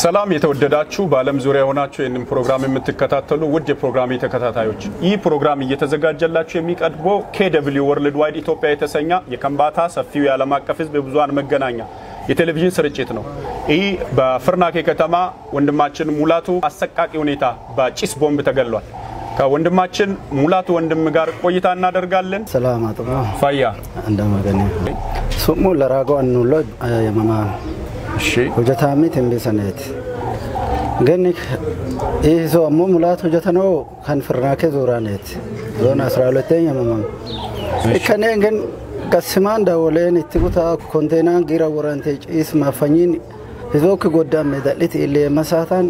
ሰላም የተወደዳችሁ በዓለም ዙሪያ የሆናችሁ ይህንን ፕሮግራም የምትከታተሉ ውድ የፕሮግራሜ ተከታታዮች ይህ ፕሮግራም እየተዘጋጀላችሁ የሚቀርበው ኬደብሊው ወርልድ ዋይድ ኢትዮጵያ የተሰኘ የከምባታ ሰፊው የዓለም አቀፍ ሕዝብ የብዙሀን መገናኛ የቴሌቪዥን ስርጭት ነው። ይህ በፍርናኬ ከተማ ወንድማችን ሙላቱ አሰቃቂ ሁኔታ በጭስ ቦምብ ተገሏል። ከወንድማችን ሙላቱ ወንድም ጋር ቆይታ እናደርጋለን። ሰላም አጥባ ፋያ እንደመገኘ ሱሙ ለራጎ አኑሎ የመማ እሺ፣ ሁጀታሚ ትንቢሰኔት ግን ይህ ሰው አሞ ሙላት ሁጀተነው ከን ፍርናኬ ዙራኔት ዞን አስራ ሁለተኛ የመማ እከኔ ግን ቀስማን ዳወሌን እትጉታ ኮንቴናን ጊራ ወራንቴ ጭስ ማፈኝን ህዞክ ጎዳሜ ዳሊት ኢሌ መሳታን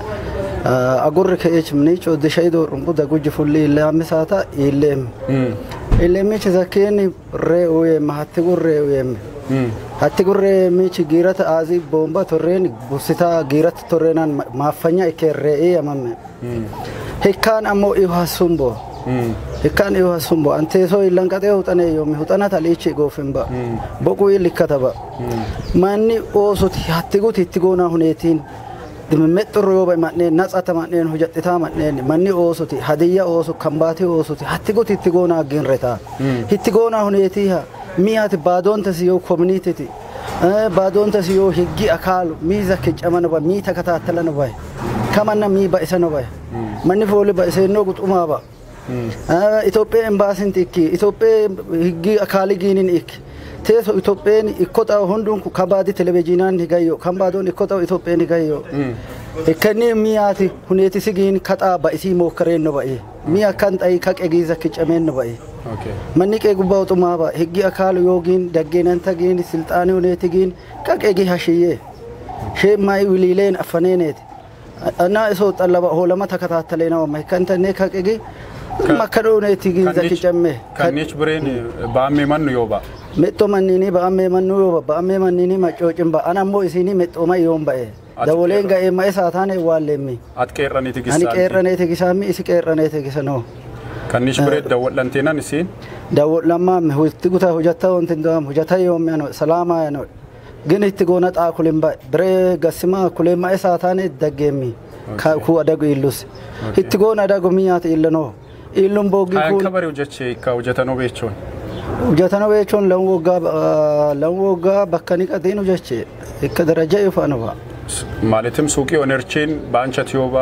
አጉር ከኤች ምኒጭ ወደሻይዶ ሩምቡ ደጉጅ ፉሊ ኢላምሳታ ኢሌም ኢሌሚች ዘኬን ሬኡየም ሀትጉር ሬኡየም ሀትጉር ሚች ጊረት አዚ ቦምባ ቶሬን ቡስታ ጊረት ቶሬናን ማፈኛ እኬ ሬኤ ያመመ ሂካን አሞ ኢሃሱምቦ ሂካን ኢሃሱምቦ አንቴሶ ኢለንቀጤ ሁጠኔ ዮሚ ሁጠና ታሊች ጎፍንባ ቦቁ ይልከተባ ማኒ ኦሱት ሀትጉት ሂትጎና ሁኔቲን dimimexxirro yoo bahe ma'neen natsata ma'neen hojjaxitaa ma'neen manni oosuti hadiyya oosu kambaatii oosuti hatti gut itti goonaa ginretaa itti goonaa huneetiiha miyaati baadoontas yoo koominiititi baadoontas yoo higgi akaalu mii zakkicamana bahe mii takataatalana bahe kamanna mii ba'isana bahe manni fooli ba'iseenoo guxumaa ba'a Itoophiyaan embaasinti ikki Itoophiyaan higgi akaalii giinin ikki teeso Itoophiyaan ikkoo xaa'u hunduun kabaadi televezyiinaan higayyo kan baadoon ikkoo xaa'u Itoophiyaan higayyo ikkanni miyaati huneeti sigiin kaxaa ba'isii mookkareen no ba'e miya kan xayi kaqe giiza kiccameen no ba'e manni qee gubbaa uxumaa ba'a higgi akaalu yoogiin daggeenanta giin silxaanii huneeti giin qaqee gi hashiyyee shee maayi wiliileen affaneeneeti annaa isoo xallaba hoolama takataatalee nama hikkantannee kaqe gi makkadoo huneeti giin zaki camme ከኔች ብሬን በአሜ መኑ ዮባ mexxoo manniinii ba'ammee mannuu yoo ba'ammee manniinii maccooccin ba'a ana ammoo isinii mexxooma yoon ba'e dawoleen ga'ee ma'e saataan waallемmi አትቄረኒ ani ትግስታ qeerranee tigisaammi isi qeerranee tigisanoo ከኒሽ ብሬት ደወለንቴናን እሲን dawo'lammaammi itti gutaa hojjatta wanti do'am hojjata yoommi ano salaamaa ano gin itti goona xaa kulin ba'e biree gassimaa kuleen ma'e saataan daggeemmi ku adagu illus itti goona adagu miyyaati illanoo illun boogii አያን kun ከበሬው ጀቼ ከውጀተኖ ቤቾን hojjatana jechuun lan waggaa lan waggaa bakka ni qaxiinu jeche akka daraja ifaanu fa'a. ማለትም ሱቂ ኦነርቺን በአንቸት ዮባ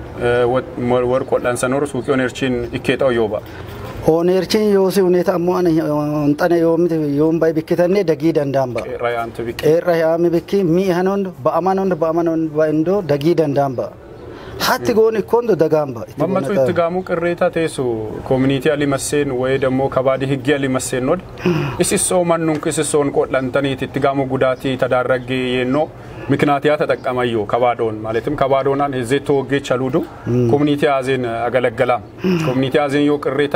ወርቅ ወዳንሰኖር ሱቂ ኦነርቺን ኢኬጣው ዮባ Ooneerchiin yoosi huneeta ammoo ani xane yoomiti yoom bayi bikkitannee dagii danda'an ba'a. ራያንት ቢቄ Qeerra yaami bikki mi'i hanondo ba'aman hondo ba'aman hondo dagii danda'an ba'a. Hatti goon ikkondo dagaan ba'a. Itti መመቱ goona ኢትጋሙ ቅሬታ ቴሱ ኮሚኒቲ አሊመሴን ወይ ደሞ ከባዲ ህጊ አሊመሴን ኖድ እስሶ መኑን ክስሶን ቆድለንተኒት ኢትጋሙ ጉዳቲ ተዳረጌ የኖ ምክንያትያ ተጠቀመዮ ከባዶን ማለትም ከባዶናን ህዜ ተወጌ ቸሉዱ ኮሚኒቲ አዜን አገለገላም ኮሚኒቲ አዜን ዮ ቅሬታ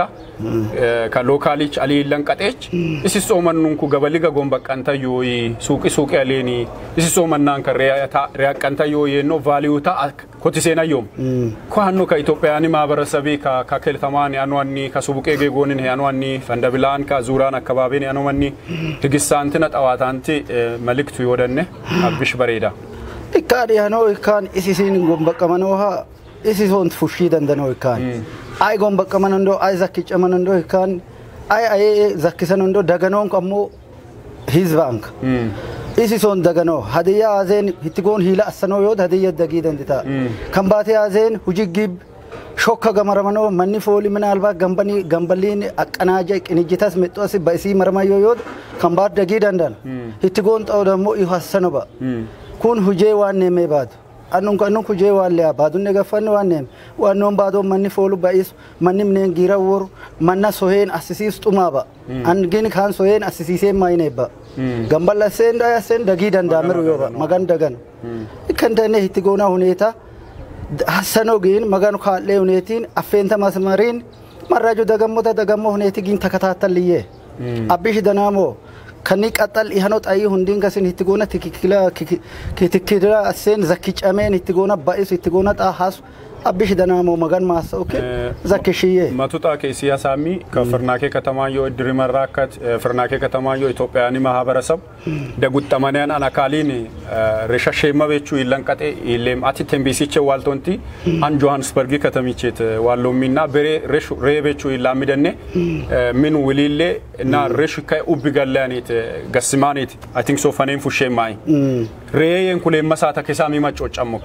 ከሎካሊች አሊለን ቀጤች እስሶ መኑን ኩ ገበሊገ ጎንበቀንተዮ ሱቂ ሱቂ አሌኒ እስሶ መናን ከሪያቀንተዮ የኖ ቫሊዩታ ኮቲሴናዮም ኳኖ ከኢትዮጵያኒ ማህበረሰቤ ከኬልተማን ያኗኒ ከሱቡቄ ጌጎንን ያኗኒ ፈንደብላን ከዙራን አካባቢን ያኖመኒ ትግሳንትነ ጠዋታንቲ መልእክቱ ይወደነ አብሽ በሬዳ Ikkaan dhiyaanoo ikkaan isisiin gombaqqamanoo haa isisoon fushii dandanoo ikkaan. Ay gombaqqaman hundoo ay zakkicaman hundoo ikkaan ay ayee zakkisan hundoo daganoon ammoo hizbaanka. Isisoon daganoo hadiyyaa aazeen itti goon hiila assanoo yoo hadiyya dagii dandita. Kan baatee aazeen hujii gib shokka gamaramanoo manni fooli minaalbaa gambanii gambaliin aqqanaaja qinijjitas mexxoosi ba'isii maramayyoo yoo kan baat dagii dandan. Itti goon xa'oo dammoo ihu assanoo ba'a. kun hujee waan neemee baatu annun annun hujee waan le'a baadunne gaffanne waan neeme waannoon baadoo manni foolu ba'isu manni mineen giira woru manna soheen assisiis xumaa ba angin kaan soheen assisiisee maayine ba gamballa seen daya seen dagii dandaameru yoo ba magan dagan ikkan tane hitti goonaa huneeta hassanoo giin magan kaallee huneetiin affeenta masmariin marraaju dagammota dagammoo huneeti giin takataattalliyee abbishi danaamoo kanni qaxxal ihanoo xayyii hundiin gasin itti goona tikikkila tikkila seen zakkicameen itti goona ba'isu itti goona xaa haasu አብሽ ደናሞ መገን ማሰውክ ዘክሽዬ መቱጣ ኬሲያ ሳሚ ከፍርናኬ ከተማዮ እድሪ መራከት ፍርናኬ ከተማዮ ኢትዮጵያኒ ማህበረሰብ ደጉጠመንያን አናካሊን ሬሸሼመ ቤቹ ይለንቀጤ ይሌም አቲ ቴምቢሲቼ ዋልቶንቲ አን ጆሃንስበርጊ ከተሚቼት ዋሎሚና በሬ ሬሹ ሬቤቹ ይላሚደኔ ምን ውሊሌ እና ሬሹ ከ ኡቢ ገላኔት ገስማኔት አይ ቲንክ ሶ ፈኔን ፉሼማይ ሬየን ኩሌ መሳተ ከሳሚ መጮ ጨሞክ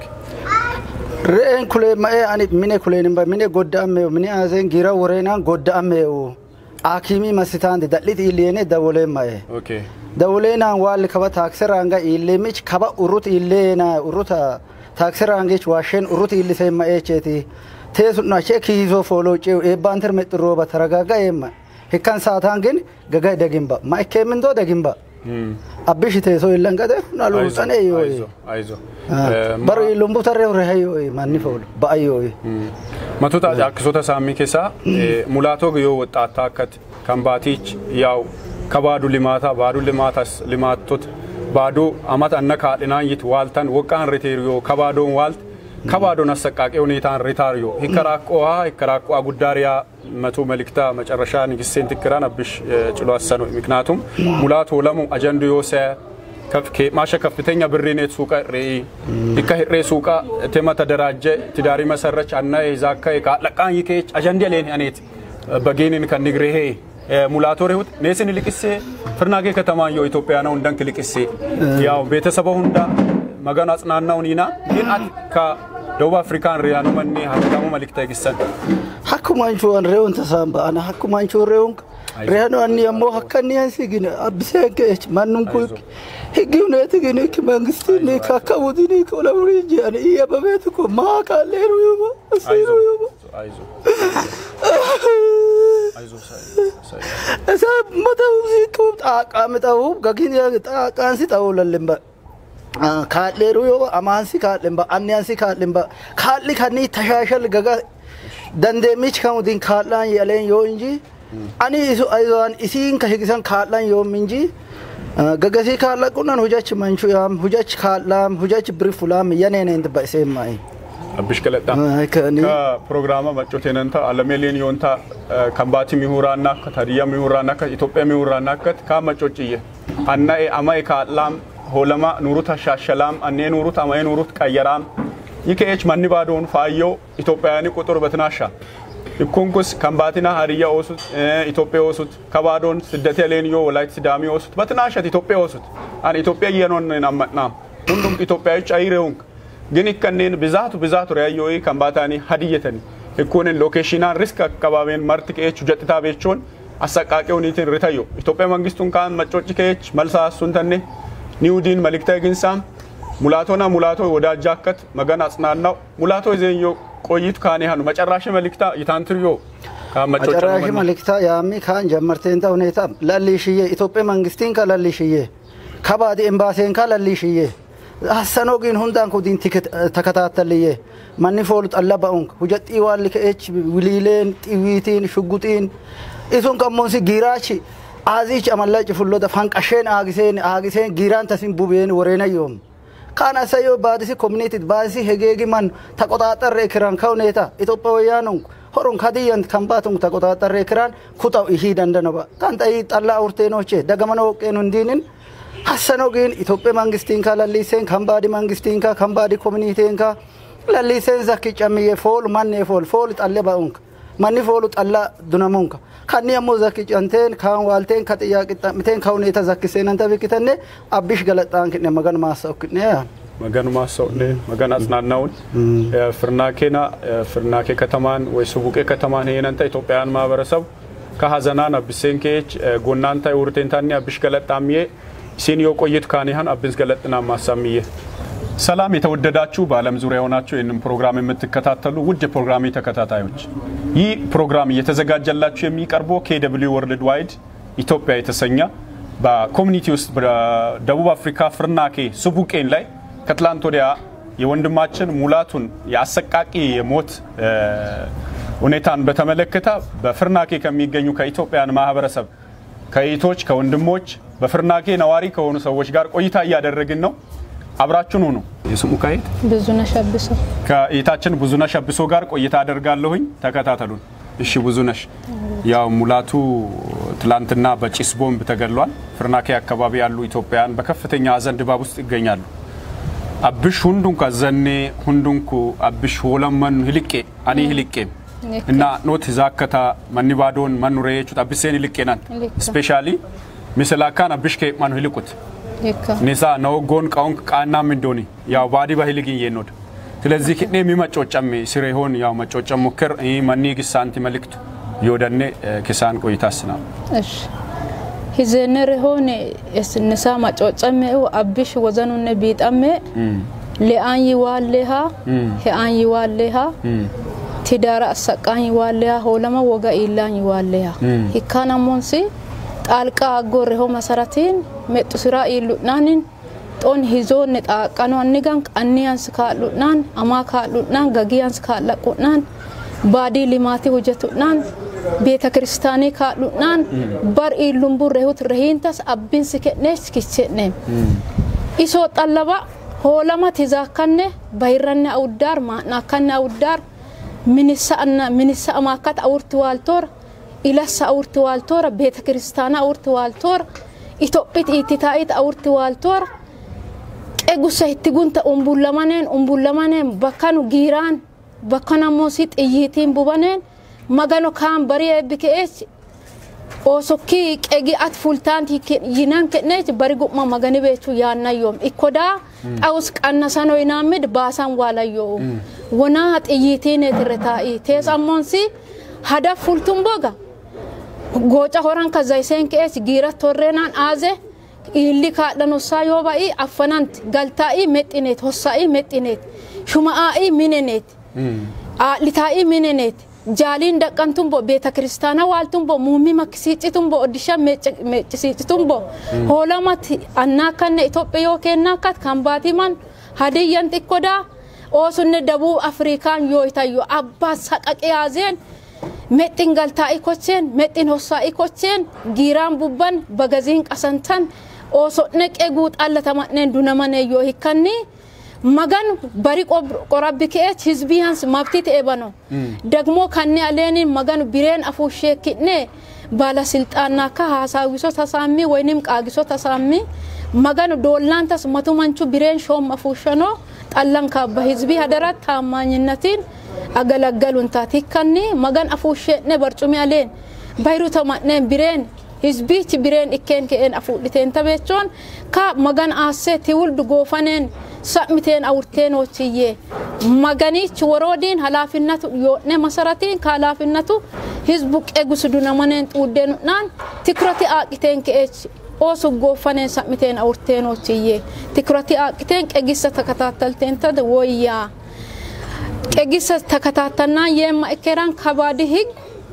re'een kulee ma'ee ani mine kuleen ba mine godda'ameewu mine aaseen gira woreenaan godda'ameewu akimii masitaandi dadhiti iiliyeene dawoleen ma'e ኦኬ dawoleenaan waalli kaba taakseraanga iilleemich kaba urrut iilleena urruta taakseraangich waasheen urrut iilliseen ma'eecheeti teesudna achee kiisoo fooloo ceewu eebbaan tirmexxi rooba taragaaga eemma hikkan saataan gin gagay dagimba ma ikkeemindoo dagimba abbishi teesoo illan gade naluuxanee yoo አይዞ አይዞ baro lumbuu tarree rehayyoo manni foolu ba'ayyoo መቶታ አክሶተ ሳሚ ኬሳ ሙላቶ ግዮ ወጣታ አከት ከምባቲች ያው ከባዱ ሊማታ ባዱ ሊማታስ ሊማቶት ባዱ አመት አነ ካድናይት ዋልተን ወቃን ሪቴሪዮ ከባዶን ዋልት ከባዶን አሰቃቂ ሁኔታን ሪታሪዮ ሂከራቆ ሂከራቆ ጉዳሪያ መቶ መልክታ መጨረሻ ንግስቴን ትክራን አብሽ ጭሎ አሰኑ ምክንያቱም ሙላቶ ለሙ አጀንዱ ዮሰ ማሸ ከፍተኛ ብሪኔት ሱቀ ሬኢ ዲካ ህሬ ሱቃ ቴማ ተደራጀ ትዳሪ መሰረች አና ዛካ ቃለቃን ይኬች አጀንዲ ሌን አኔት በጌኒን ከንግሬሄ ሙላቶ ሬሁት ኔስን ልቅሴ ፍርናጌ ከተማ ዮ ኢትዮጵያ ነው እንደንክ ልቅሴ ያው ቤተሰበ ሁንዳ መገን አጽናናውን ይና ግን አት ከደቡብ አፍሪካን ሪያኑ መኔ ሀብታሙ መልክታ ይግሰን hakkumanchuan reewun tasaan ba'ana hakkumanchuun reewun reenu anni ammoo akka inni ansi gine abbiseen keech mannun kun higgi uneeti gine ki mangistiin ka akka budini ka ola burii jeani iya babeetu ko maa kaalleeru yuba asiiru yuba አይዞ አይዞ ሳይ isa mata usiiquu xaaqaami ta'uu gagiin xaaqaansi ta'uu lallimba kaadheeru yoo amaansi kaadhimba anniyansi kaadhimba kaadhi kannii tashaashal gaga dandeemichi kan utiin kaadhaan yaleen yoo inji ani isu ayzoan isiin ka higisan kaadhaan yoo minji gagasii kaadha qunan hujachi manchu yaam hujachi kaadhaam hujachi biri fulaam yaneeneen dibba iseen maa'i. አብሽ ገለጣ ከእኔ ከፕሮግራማ መጮት የነንተ አለሜሌን ዮንታ ከምባቲ ሚሁራና ከታዲያ ሚሁራና ከኢትዮጵያ ሚሁራና ከት ካመጮጭየ አናኤ አማይ ካላም ሆለማ ኑሩት አሻሸላም አኔ ኑሩት አማይ ኑሩት ቀየራም ይከኤች ማኒ ባዶን ፋዮ ኢትዮጵያውያኒ ቁጥር በትናሻ ይኩንኩስ ከምባቲና ሀዲያ ኦሱት ኢትዮጵያ ኦሱት ከባዶን ስደት ሌንዮ ወላይት ሲዳሚ ኦሱት በትናሸት ኢትዮጵያ ኦሱት አን ኢትዮጵያ እየኖን ናመጥናም ሁንዱም ኢትዮጵያዎች አይሬውንክ ግን ከኔን ብዛቱ ብዛቱ ሪያዮይ ከምባታኒ ሀዲየተኒ ህኩንን ሎኬሽናን ሪስክ አካባቢን መርት ከኤች ጀጥታ ቤቾን አሰቃቂ ሁኔትን ርተዮ ኢትዮጵያ መንግስቱን ካን መጮጭ ከኤች መልሳ እሱን ተኔ ኒውዲን መልክታ ግንሳም ሙላቶና ሙላቶ ወዳጃከት መገን አጽናናው ሙላቶ ዜዮ ቆይቱ ካኔ ሀኑ መጨራሽ መልክታ ይታንትርዮ መጨራሽ መልክታ ያሚ ካን ጀመርቴንታ ሁኔታ ለሊሽዬ ኢትዮጵያ መንግስቲን ካ ለሊሽዬ ከባዲ ኤምባሴን ካ ለሊሽዬ ሀሰኖ ግን ሁንዳን ኩዲን ተከታተልዬ ማኒ ፎሉ ጠላ በኡንክ ሁጀጢ ዋል ከኤች ውሊሌን ጢዊቲን ሽጉጢን ኢሱን ቀሞንሲ ጊራች አዚች አመላጭ ፍሎደ ፋንቀሼን አጊሴን አጊሴን ጊራን ተሲን ቡቤን ወሬነዮም ካን አሰዮ ባዲሲ ኮሚኒቲ ባዲሲ ሄጌጊ ማን ተቆጣጠረ ክራን ከውኔታ ኢትዮጵያውያኑን ሆሩን ከድየን ከምባቱን ተቆጣጠረ ክራን ኩጣው ይሂ ደንደነባ ካንጠይ ጠላ ኡርቴኖቼ ደገመነ ወቄኑ እንዲንን ሀሰኖ ግን ኢትዮጵያ መንግስቲን ካ ለሊሴን ከምባዲ መንግስቲን ካ ከምባዲ ኮሚኒቲን ካ ለሊሴን ዘኪ ጨምዬ ፎል ማኔ ፎል ፎል ጠሌ በኡንክ ማኒ ፎሉ ጠላ ዱነሙንካ ካኒ አሞ ዘኪ ጨንቴን ካን ዋልቴን ከጥያቄ ጠምቴን ከሁኔታ ዘኪሴን አንተ ቢክተኔ አቢሽ ገለጣን ክኔ መገን ማሰው ክኔ መገኑ ማሰውኔ መገን አጽናናውን ፍርናኬና ፍርናኬ ከተማን ወይ ሱቡቄ ከተማን ሄነንተ ኢትዮጵያውያን ማህበረሰብ ከሀዘናን አብሴን ኬች ጎናንታ ውርቴንታኒ አብሽ ገለጣምዬ ሲኒዮ ቆይት ካኒሃን አብንስ ገለጥና ማሳምዬ ሰላም የተወደዳችሁ በዓለም ዙሪያ የሆናችሁ ይህንን ፕሮግራም የምትከታተሉ ውድ የፕሮግራሜ ተከታታዮች ይህ ፕሮግራም እየተዘጋጀላችሁ የሚቀርበው ኬደብሊው ወርልድ ዋይድ ኢትዮጵያ የተሰኘ በኮሚኒቲ ውስጥ በደቡብ አፍሪካ ፍርናኬ ሱቡቄን ላይ ከትላንት ወዲያ የወንድማችን ሙላቱን የአሰቃቂ የሞት ሁኔታን በተመለከተ በፍርናኬ ከሚገኙ ከኢትዮጵያን ማህበረሰብ ከእህቶች ከወንድሞች በፍርናኬ ነዋሪ ከሆኑ ሰዎች ጋር ቆይታ እያደረግን ነው። አብራችሁን ሁኑ። የስሙ ከየት ብዙነሽ አብሶ ከእይታችን ብዙነሽ አብሶ ጋር ቆይታ አደርጋለሁኝ። ተከታተሉን። እሺ ብዙነሽ፣ ያው ሙላቱ ትላንትና በጭስ ቦምብ ተገድሏል። ፍርናኬ አካባቢ ያሉ ኢትዮጵያውያን በከፍተኛ ሀዘን ድባብ ውስጥ ይገኛሉ። አብሽ ሁንዱንኩ አዘኔ ሁንዱንኩ አብሽ ሆለመኑ ሂልቄ አኒ ሂልቄም እና ኖት ዛከታ መኒ ባዶን መኑ ረየቹት አብሴን ሂልቄናን Hilikka. ስፔሻሊ ሚስላካን አብሽ ከ መኑ ሂልቁት ሂካ ኒሳ ነወጎን ቃውንክ ቃና ምንዶኒ ያው ባዲ ባሂልግን የኖድ ስለዚህ ክኔ የሚመጮጨም ስሬሆን ያው መጮጨም ሙክር መኒ ግሳንቲ መልክቱ የወደኔ ክሳን ቆይታስና እሺ ሂዘነር ሆነ እስንሳ ማጮጨሜው አብሽ ወዘኑነ ቢጠሜ ሊአን ይዋሌሃ ሄአን ይዋሌሃ ትዳራ አሰቃኝ ይዋሌሃ ሆለማ ወጋ ኢላን ይዋሌሃ ሂካና ሞንሲ ጣልቃ አጎሬሆ መሰረቲን ሜጡ ስራ ኢሉናንን ጦን ሂዞን ጣቀኖ አኒጋን ቀኒያንስ ካሉናን አማ ካሉናን ገጊያንስ ካለቁናን ባዲ ሊማቲ ሁጀቱናን ቤተ ክርስቲያኔ ካሉናን በር ኢሉምቡ ረሁት ረሂንተስ አቢንስ ከኔስ ኪቼኔም ኢሶ ጠለባ ሆለማ ትዛከነ ባይረነ አውዳር ማናከነ አውዳር ሚኒሳ አና ሚኒሳ አማካት አውርት ዋልቶር ኢለሳ አውርት ዋልቶር ቤተ ክርስቲያና አውርት ዋልቶር ኢትዮጵት ኢትታኢት አውርት ዋልቶር qegusa itti gunta umbullamaneen umbullamaneen bakkanu giiraan bakkanammoo si xiyyiitiin bubaneen magano kaan barii eebbi ke'eech osokkii qegi at fultaanti yinan ke'neech bari gu'ma magani beechuu yaannayyoom ikkodaa xawus qannasano inaamid baasan waalayyoo wonaa xiyyiitiineetirre taa'ii teesammoonsi hada fultun boga gooca horan ka zayseen ke'eech giira torreenaan aaze illi kaadhan hossaa yoo ba'i affananti galtaa'ii mexxineet hossaa'ii mexxineet shuma'aa'ii mineneet litaa'ii mineneet jaaliin daqqantumbo beeta kiristaana waaltumbo muummi makkisiiccitumbo oddisha meeccisiiccitumbo hoolamati annaakkanne itoophiya yoo kennaakkat kan baatiman hadiyyan xiqqodaa oosunne dabuu afrikaan yoo itayyo abbaa saqaqe yaazeen mexxin galtaa'ii kocheen mexxin hossaa'ii kocheen giiraan bubban bagaziin qasantan osodne qeguu xallatamadneen dunamane yoo hikkanni magan bari qorabbi ke'ech hizbiyans mabtit ebano ደግሞ ከኔ አሌኒን መገን ቢሬን አፉሼ ኪኔ ባለስልጣናካ ሀሳዊሶ ተሳሚ ወይንም ቃጊሶ ተሳሚ መገን ዶላንተስ መቱ መንቹ ቢሬን ሾም አፉሸኖ ጠለን ካባ ህዝቢ ሀደራት ታማኝነትን አገለገሉን ታቲከኒ መገን አፉሼነ በርጩሚ አሌን ባይሩ ተማነን ቢሬን hizbichi bireen ikkeen ke'een afuudhiteen tabeechoon ka magan aassee tiwuldu goofaneen sa'miteen awurteen hochiyyee maganichi woroodiin halaafinnatu yoodne masaratiin ka halaafinnatu hizbu qegusu dunamaneen xuuddeenudhaan tikurati aaqiteen ke'eech oosu goofaneen sa'miteen awurteen hochiyyee tikurati aaqiteen qegissa takataatalteen tade woyyaa qegissa takataatannaan yeemma ikkeeraan kabaadi hig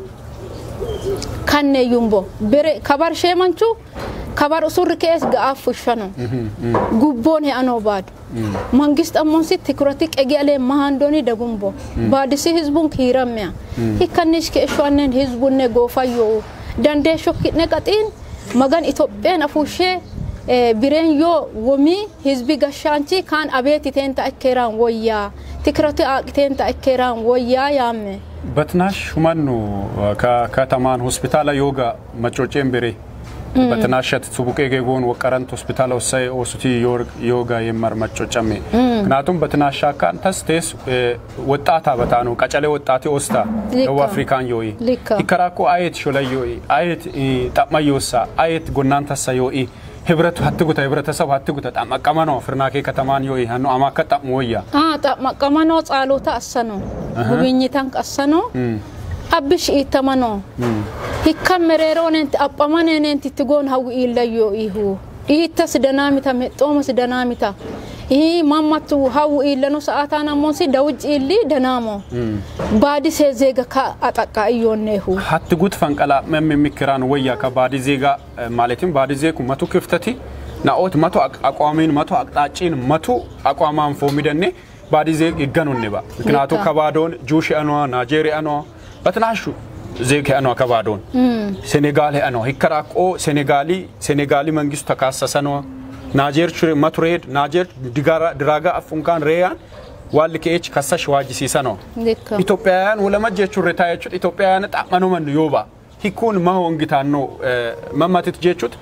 kanne yumbo bere kabar sheemanchu kabar usurri kees ga'aaf fushano gubboon he'anoo baadu mangist ammonsi tikurati qegi alee mahandoni dagumbo baadisi hizbun kiirammeya hikkannish keeshoannen hizbunne goofayyoo dandeesho ki'ne qaxiin magan itoophiyaan afuushee bireen yoo womii hizbi gashaanchi kaan abeetiteen ta akkeeraan woyyaa tikurati aaqiteen ta akkeeraan woyyaa yaamme በትናሽ ሁመኑ ከከተማን ሆስፒታል ዮጋ መጮጬን ቤሬ በትናሸት ሱቡቄ ጌጎን ወቀረንት ሆስፒታል ወሳይ ኦሱቲ ዮጋ የመር መጮጨሜ ምክንያቱም በትናሻ ካን ተስቴስ ወጣታ በታ ነው ቀጨሌ ወጣቴ ኦስታ ደቡብ አፍሪካን ዮኢ ይከራኮ አየት ሾላይ ዮኢ አየት ጠማዮሳ አየት ጎናንተሳ ዮኢ ህብረቱ ሀትጉተ ህብረተሰብ ሀትጉተ ጣመቀመኖ ፍርናኬ ከተማን ዮኢ ሀኖ አማከ ጣም ወያ ጣመቀመኖ ጻሎታ አሰኖ ጉብኝታን ቀሰኖ አብሽ ኢተመኖ ሂከም መሬሮኔንቲ አጳመኔኔንቲ ትጎን ሀዊ ኢለዮ ኢሁ ኢተስ ደናሚታ ሜጦመስ ደናሚታ ይህ ማማቱ ሀው ኢለኖ ሰዓታና ሞንሲ ደውጭ ኢሊ ደናሞ ባዲ ሴ ዜጋ ከአጠቃ እዮኔሁ ሀት ጉት ፈንቀላ መም የሚክራን ወያ ከባዲ ዜጋ ማለትም ባዲ ዜኩ መቱ ክፍተቲ ናኦት መቶ አቋሚን መቶ አቅጣጪን መቱ አቋማን ፎሚደኔ ባዲ ዜግ ይገኑኔ ባ ምክንያቱ ከባዶን ጁሽ አኗ ናይጄሪ አኗ በትናሹ ዜግ አኗ ከባዶን ሴኔጋል አኗ ሂከራቆ ሴኔጋሊ ሴኔጋሊ መንግስቱ ተካሰሰ ነው naajeer matureed naajeer diraagaa afunkaan reeyaan waalli keech kassash waajjisiisanoo Dikka. ኢትዮጵያውያን ወለመት ጀቹን ሬታ የቹት ኢትዮጵያውያን ጣመኑመን ዮባ ሂኩን ማ ወንጊታኖ መማትት ጀቹት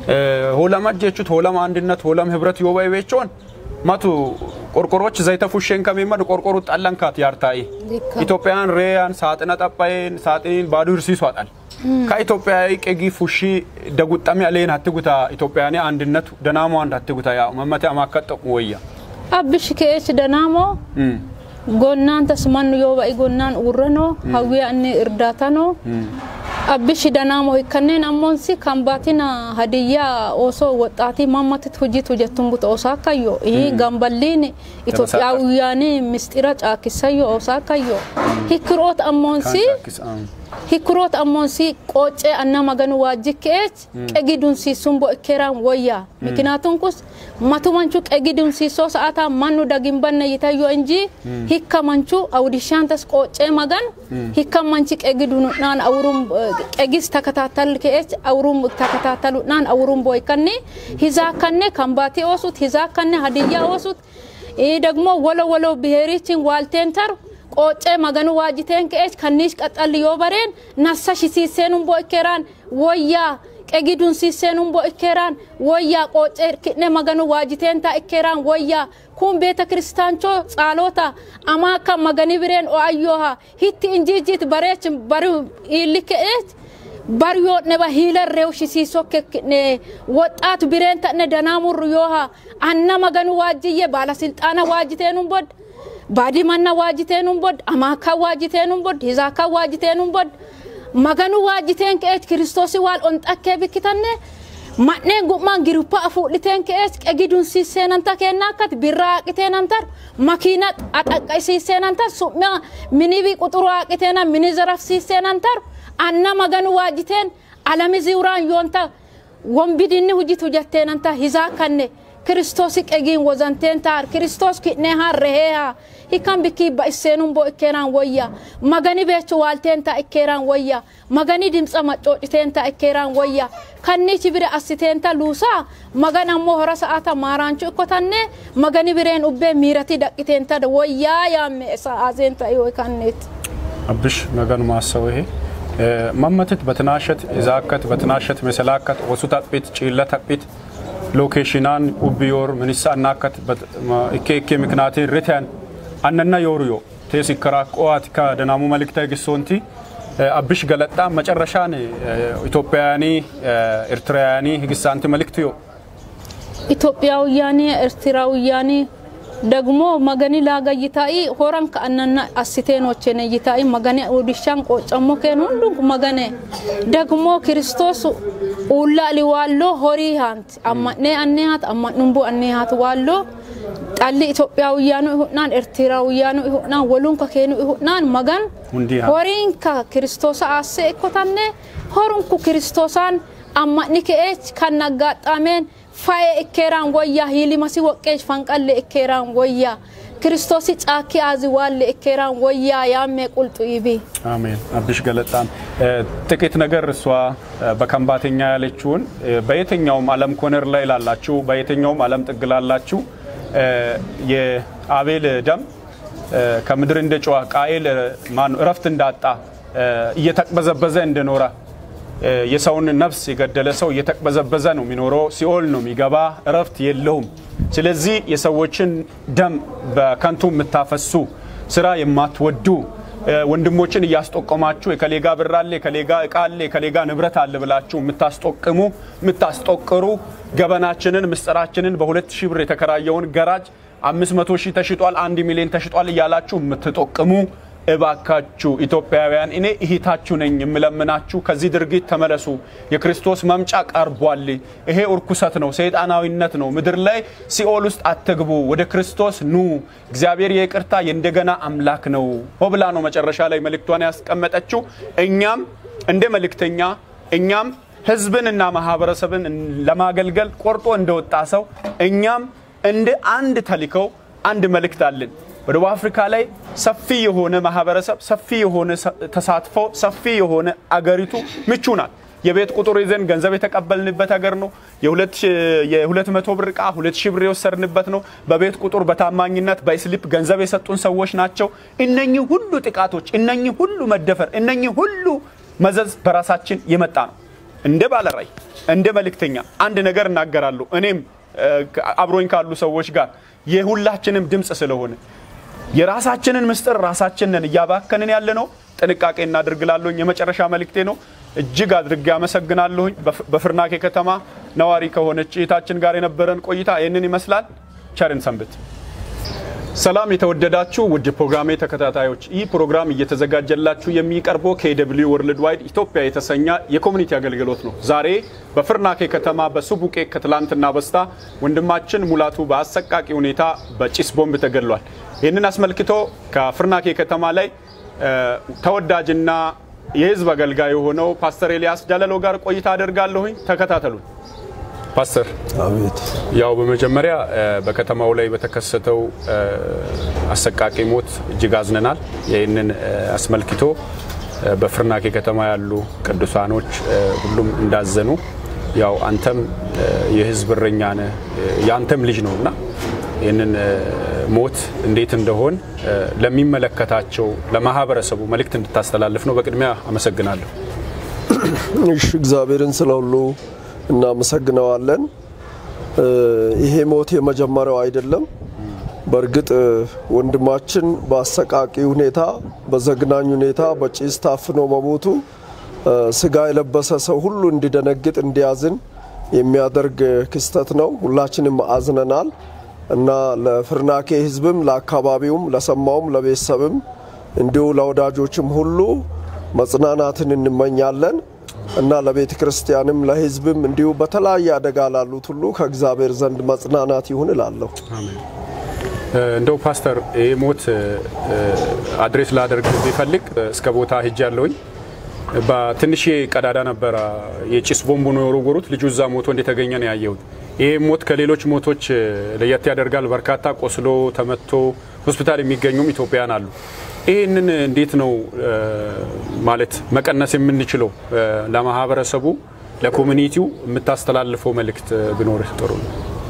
ሆለመት ጀቹት ሆለም አንድነት ሆለም ህብረት ዮባ ይቤቾን ማቱ ቆርቆሮች ዘይተ ፉሼን ከሚመድ ቆርቆሩ ጠለንካት ያርታይ ዲካ። ኢትዮጵያውያን ሬያን ሳጥነ ጠጳይን ሳጥኒን ባዱ ህርሲሱ አጣል ከኢትዮጵያዊ ቀጊ ፉሺ ደጉጠሚ አሌን አትጉታ ኢትዮጵያውያን አንድነት ደናሞ አንድ አትጉታ ያ መመቴ አማከጠቁ ወያ Abbish keech danaamoo gonnaan tasmannu yoo ba'i gonnaan urranoo hawwiya inni irdaatanoo abbishi danaamoo kanneen ammoonsi kan baatina hadiyyaa osoo woxxaatii mammatit hojii tujettun buta osaa kayyo gamballiin Itoophiyaawiyyaanii mistira caakisayyo osaa kayyo hikiroot ammoonsi hikiroot ammoonsi qoocee anna maganu waajjikkeech qegi dunsiisun bo ikkeeraan wayyaa mikinaatun kus matumanchu qegi dunsiisoo sa'ataa mannu dagin banne yitayyo inji hikka manchu awdishaantas qoocee magan hikka manchi qegi dunudhaan awurum qegis takataatal keech awurum takataataludhaan awurum boykanni hizaakkanne kambaatii oosut hizaakkanne hadiyyaa oosut ይህ ደግሞ ወሎ ወሎ ብሔሪችን ዋልቴን ተር ቆጬ መገኑ ዋጅቴን ከኤች ከኒሽ ቀጠል ዮበሬን ነሳሽ ሲሴኑን ቦእኬራን ወያ ቀጊዱን ሲሴኑን ቦእኬራን ወያ ቆጬ ክኔ መገኑ ዋጅቴን ታ እኬራን ወያ ኩን ቤተ ክርስቲያንቾ ጻሎታ አማካ መገኒ ብሬን ኦአዮሃ ሂቲ እንጂጂት በሬች በሪ ይልከኤች በርዮ ነባ ሂለር ሬውሽ ሲሶከክኔ ወጣት ብሬን ተነ ደናሙር ዮሃ አና መገኑ ዋጅዬ ባለስልጣና ዋጅቴኑን ቦድ ባዲመና ዋጅቴኑን ቦድ አማካ ዋጅቴኑን ቦድ ሂዛካ ዋጅቴኑን ቦድ መገኑ ዋጅቴን ከኤች ክርስቶስ ዋል ኦንጠኬ ብክተነ ማኔን ጉማን girupa afuudhiteen kees qegidun siiseenanta kennaakat birra haqiteenantar makiina axaqqisiiseenantar su'ma minibi quxuru haqiteena mini zarafsiiseenantar anna maganu waajiteen alami ziuraan yoonta wombidinni hujitu jetteenanta hisaa kanne kiristoosi qegiin wozanteen taar kiristoos kidnee haan rehee haa hikan bikii ba'isseenun boo ikkeeraan wayya magani beechu waalteen taa ikkeeraan wayya magani dimtsa maccoociteen taa ikkeeraan wayya kannichi bire assiteen ta luusaa magan ammoo hora sa'aata maaraanchu ikkotanne magani bireen ubbee miirati daqqiteen ta wayyaa yaamme sa'aazeen ta yoo kanneeti. አብሽ ነገን ማሰው ይሄ መመትት በትናሸት ዛከት በትናሸት መሰላከት ወሱ ታጲት ጪለ ታጲት ሎኬሽናን ኡቢዮር ምንሳ እናከት እኬ እኬ ምክንያቴን ርትያን አነና ዮርዮ ቴስ ይከራቆዋት ከደናሙ መልክተ ግሶንቲ አብሽ ገለጣ መጨረሻን ኢትዮጵያውያኒ ኤርትራውያኒ ህግሳንቲ መልክት ዮ ኢትዮጵያውያኒ ኤርትራውያኒ ደግሞ መገኒ ላጋ ይታይ ሆረን ከአነና አስቴኖቼነ ይታይ መገኒ ኡዲሻን ቆጨሞ ከን ሁንዱ መገነ ደግሞ ክርስቶስ ኡላ ሊዋሎ ሆሪ ሃንት አማኔ አኔሃት አማኑምቡ አኔሃት ዋሎ ጣሊ ኢትዮጵያውያኑ ይሁናን ኤርትራውያኑ ይሁናን ወሉን ከኬኑ ይሁናን መገን ሁንዲ ሃ ሆሪን ከክርስቶስ አሴ እኮታነ ሆሩንኩ ክርስቶሳን አማኒ ከኤች ከናጋጣሜን faye ikkeeraan wayyaa hiilimasi woqqeesh fanqalle ikkeeraan wayyaa ክርስቶስ ጫኪ አዚ ዋለ እኬራን ወያ ያሜ ቁልጡ ይቢ አሜን። አብሽ ገለጣም ጥቂት ነገር እሷ በከንባተኛ ያለችውን በየትኛውም ዓለም ኮነር ላይ ላላችሁ በየትኛውም ዓለም ጥግ ላላችሁ የአቤል ደም ከምድር እንደ ጨዋ ቃኤል ማነው እረፍት እንዳጣ እየተቅበዘበዘ እንደኖረ የሰውን ነፍስ የገደለ ሰው እየተቅበዘበዘ ነው የሚኖረው፣ ሲኦል ነው የሚገባ፣ እረፍት የለውም። ስለዚህ የሰዎችን ደም በከንቱ የምታፈሱ ስራ የማትወዱ ወንድሞችን እያስጠቆማችሁ የከሌጋ ብር አለ፣ የከሌጋ እቃ አለ፣ የከሌጋ ንብረት አለ ብላችሁ የምታስጠቅሙ የምታስጠቅሩ ገበናችንን ምስጢራችንን በሁለት ሺህ ብር የተከራየውን ገራጅ አምስት መቶ ሺህ ተሽጧል፣ አንድ ሚሊዮን ተሽጧል እያላችሁ የምትጠቅሙ እባካችሁ ኢትዮጵያውያን እኔ እህታችሁ ነኝ የምለምናችሁ ከዚህ ድርጊት ተመለሱ። የክርስቶስ መምጫ ቀርቧል። ይሄ እርኩሰት ነው፣ ሰይጣናዊነት ነው። ምድር ላይ ሲኦል ውስጥ አትግቡ፣ ወደ ክርስቶስ ኑ። እግዚአብሔር የይቅርታ የእንደገና አምላክ ነው። ሆብላ ነው መጨረሻ ላይ መልእክቷን ያስቀመጠችው። እኛም እንደ መልእክተኛ እኛም ህዝብንና ማህበረሰብን ለማገልገል ቆርጦ እንደወጣ ሰው እኛም እንደ አንድ ተልከው አንድ መልእክት አለን። በደቡብ አፍሪካ ላይ ሰፊ የሆነ ማህበረሰብ፣ ሰፊ የሆነ ተሳትፎ፣ ሰፊ የሆነ አገሪቱ ምቹ ናት። የቤት ቁጥር ይዘን ገንዘብ የተቀበልንበት ሀገር ነው። የሁለት መቶ ብር እቃ ሁለት ሺህ ብር የወሰድንበት ነው። በቤት ቁጥር በታማኝነት በስሊፕ ገንዘብ የሰጡን ሰዎች ናቸው። እነኚህ ሁሉ ጥቃቶች፣ እነኚህ ሁሉ መደፈር፣ እነኚህ ሁሉ መዘዝ በራሳችን የመጣ ነው። እንደ ባለራዕይ እንደ መልእክተኛ አንድ ነገር እናገራለሁ። እኔም አብሮኝ ካሉ ሰዎች ጋር የሁላችንም ድምፅ ስለሆነ የራሳችንን ምስጢር ራሳችንን እያባከንን ያለ ነው። ጥንቃቄ እናድርግላለሁኝ። የመጨረሻ መልእክቴ ነው። እጅግ አድርጌ አመሰግናለሁኝ። በፍርናኬ ከተማ ነዋሪ ከሆነች እህታችን ጋር የነበረን ቆይታ ይህንን ይመስላል። ቸርን ሰንብት። ሰላም የተወደዳችሁ ውድ ፕሮግራሜ ተከታታዮች፣ ይህ ፕሮግራም እየተዘጋጀላችሁ የሚቀርበው ከኤደብሊው ወርልድ ዋይድ ኢትዮጵያ የተሰኘ የኮሚኒቲ አገልግሎት ነው። ዛሬ በፍርናኬ ከተማ በሱቡቄ ከትላንትና በስታ ወንድማችን ሙላቱ በአሰቃቂ ሁኔታ በጭስ ቦምብ ተገድሏል። ይህንን አስመልክቶ ከፍርናኬ ከተማ ላይ ተወዳጅና የህዝብ አገልጋይ የሆነው ፓስተር ኤልያስ ጃለሎ ጋር ቆይታ አደርጋለሁኝ። ተከታተሉን። ፓስተር አቤት ያው በመጀመሪያ በከተማው ላይ በተከሰተው አሰቃቂ ሞት እጅግ አዝነናል። ይህንን አስመልክቶ በፍርናኬ ከተማ ያሉ ቅዱሳኖች ሁሉም እንዳዘኑ ያው አንተም የህዝብ እረኛ ነህ፣ የአንተም ልጅ ነው እና ይህንን ሞት እንዴት እንደሆን ለሚመለከታቸው ለማህበረሰቡ መልእክት እንድታስተላልፍ ነው። በቅድሚያ አመሰግናለሁ። እሺ፣ እግዚአብሔርን ስለ ሁሉ እናመሰግነዋለን። ይሄ ሞት የመጀመሪያው አይደለም። በእርግጥ ወንድማችን በአሰቃቂ ሁኔታ በዘግናኝ ሁኔታ በጭስ ታፍኖ መሞቱ ስጋ የለበሰ ሰው ሁሉ እንዲደነግጥ እንዲያዝን የሚያደርግ ክስተት ነው። ሁላችንም አዝነናል እና ለፍርናኬ ህዝብም ለአካባቢውም ለሰማውም ለቤተሰብም እንዲሁ ለወዳጆችም ሁሉ መጽናናትን እንመኛለን እና ለቤተ ክርስቲያንም ለህዝብም እንዲሁ በተለያየ አደጋ ላሉት ሁሉ ከእግዚአብሔር ዘንድ መጽናናት ይሁን እላለሁ። እንደው ፓስተር ይህ ሞት አድሬስ ላደርግ ቢፈልግ እስከ ቦታ ሂጅ ያለውኝ በትንሽ ቀዳዳ ነበረ የጭስ ቦምቡ ነው የወረወሩት። ልጁ እዛ ሞቶ እንደተገኘ ነው ያየሁት። ይህ ሞት ከሌሎች ሞቶች ለየት ያደርጋል። በርካታ ቆስሎ ተመቶ ሆስፒታል የሚገኙም ኢትዮጵያውያን አሉ። ይህንን እንዴት ነው ማለት መቀነስ የምንችለው? ለማህበረሰቡ ለኮሚኒቲው የምታስተላልፈው መልእክት ቢኖርህ ጥሩ ነው።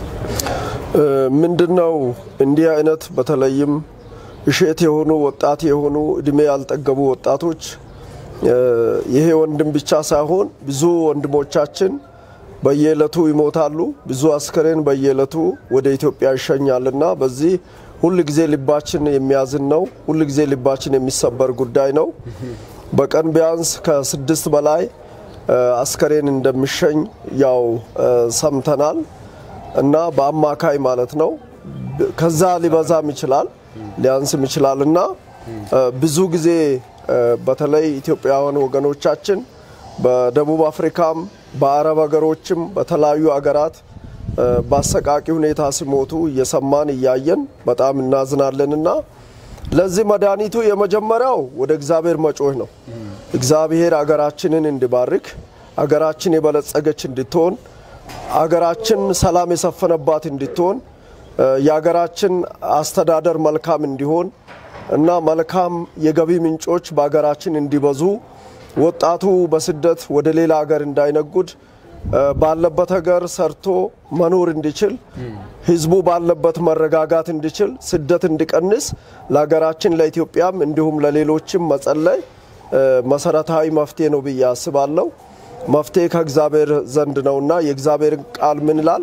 ምንድነው እንዲህ አይነት በተለይም እሼት የሆኑ ወጣት የሆኑ እድሜ ያልጠገቡ ወጣቶች ይሄ ወንድም ብቻ ሳይሆን ብዙ ወንድሞቻችን በየዕለቱ ይሞታሉ። ብዙ አስከሬን በየዕለቱ ወደ ኢትዮጵያ ይሸኛልና በዚህ ሁል ጊዜ ልባችን የሚያዝን ነው። ሁል ጊዜ ልባችን የሚሰበር ጉዳይ ነው። በቀን ቢያንስ ከስድስት በላይ አስከሬን እንደሚሸኝ ያው ሰምተናል እና በአማካይ ማለት ነው። ከዛ ሊበዛም ይችላል ሊያንስም ይችላል እና ብዙ ጊዜ በተለይ ኢትዮጵያውያን ወገኖቻችን በደቡብ አፍሪካም በአረብ ሀገሮችም በተለያዩ ሀገራት በአሰቃቂ ሁኔታ ሲሞቱ እየሰማን እያየን በጣም እናዝናለንና ለዚህ መድኃኒቱ የመጀመሪያው ወደ እግዚአብሔር መጮህ ነው። እግዚአብሔር አገራችንን እንዲባርክ፣ አገራችን የበለጸገች እንድትሆን፣ አገራችን ሰላም የሰፈነባት እንድትሆን፣ የአገራችን አስተዳደር መልካም እንዲሆን እና መልካም የገቢ ምንጮች በሀገራችን እንዲበዙ ወጣቱ በስደት ወደ ሌላ ሀገር እንዳይነጉድ ባለበት ሀገር ሰርቶ መኖር እንዲችል ህዝቡ ባለበት መረጋጋት እንዲችል ስደት እንዲቀንስ ለሀገራችን ለኢትዮጵያም እንዲሁም ለሌሎችም መጸለይ መሰረታዊ መፍትሄ ነው ብዬ አስባለሁ። መፍትሄ ከእግዚአብሔር ዘንድ ነውና የእግዚአብሔር ቃል ምን ይላል?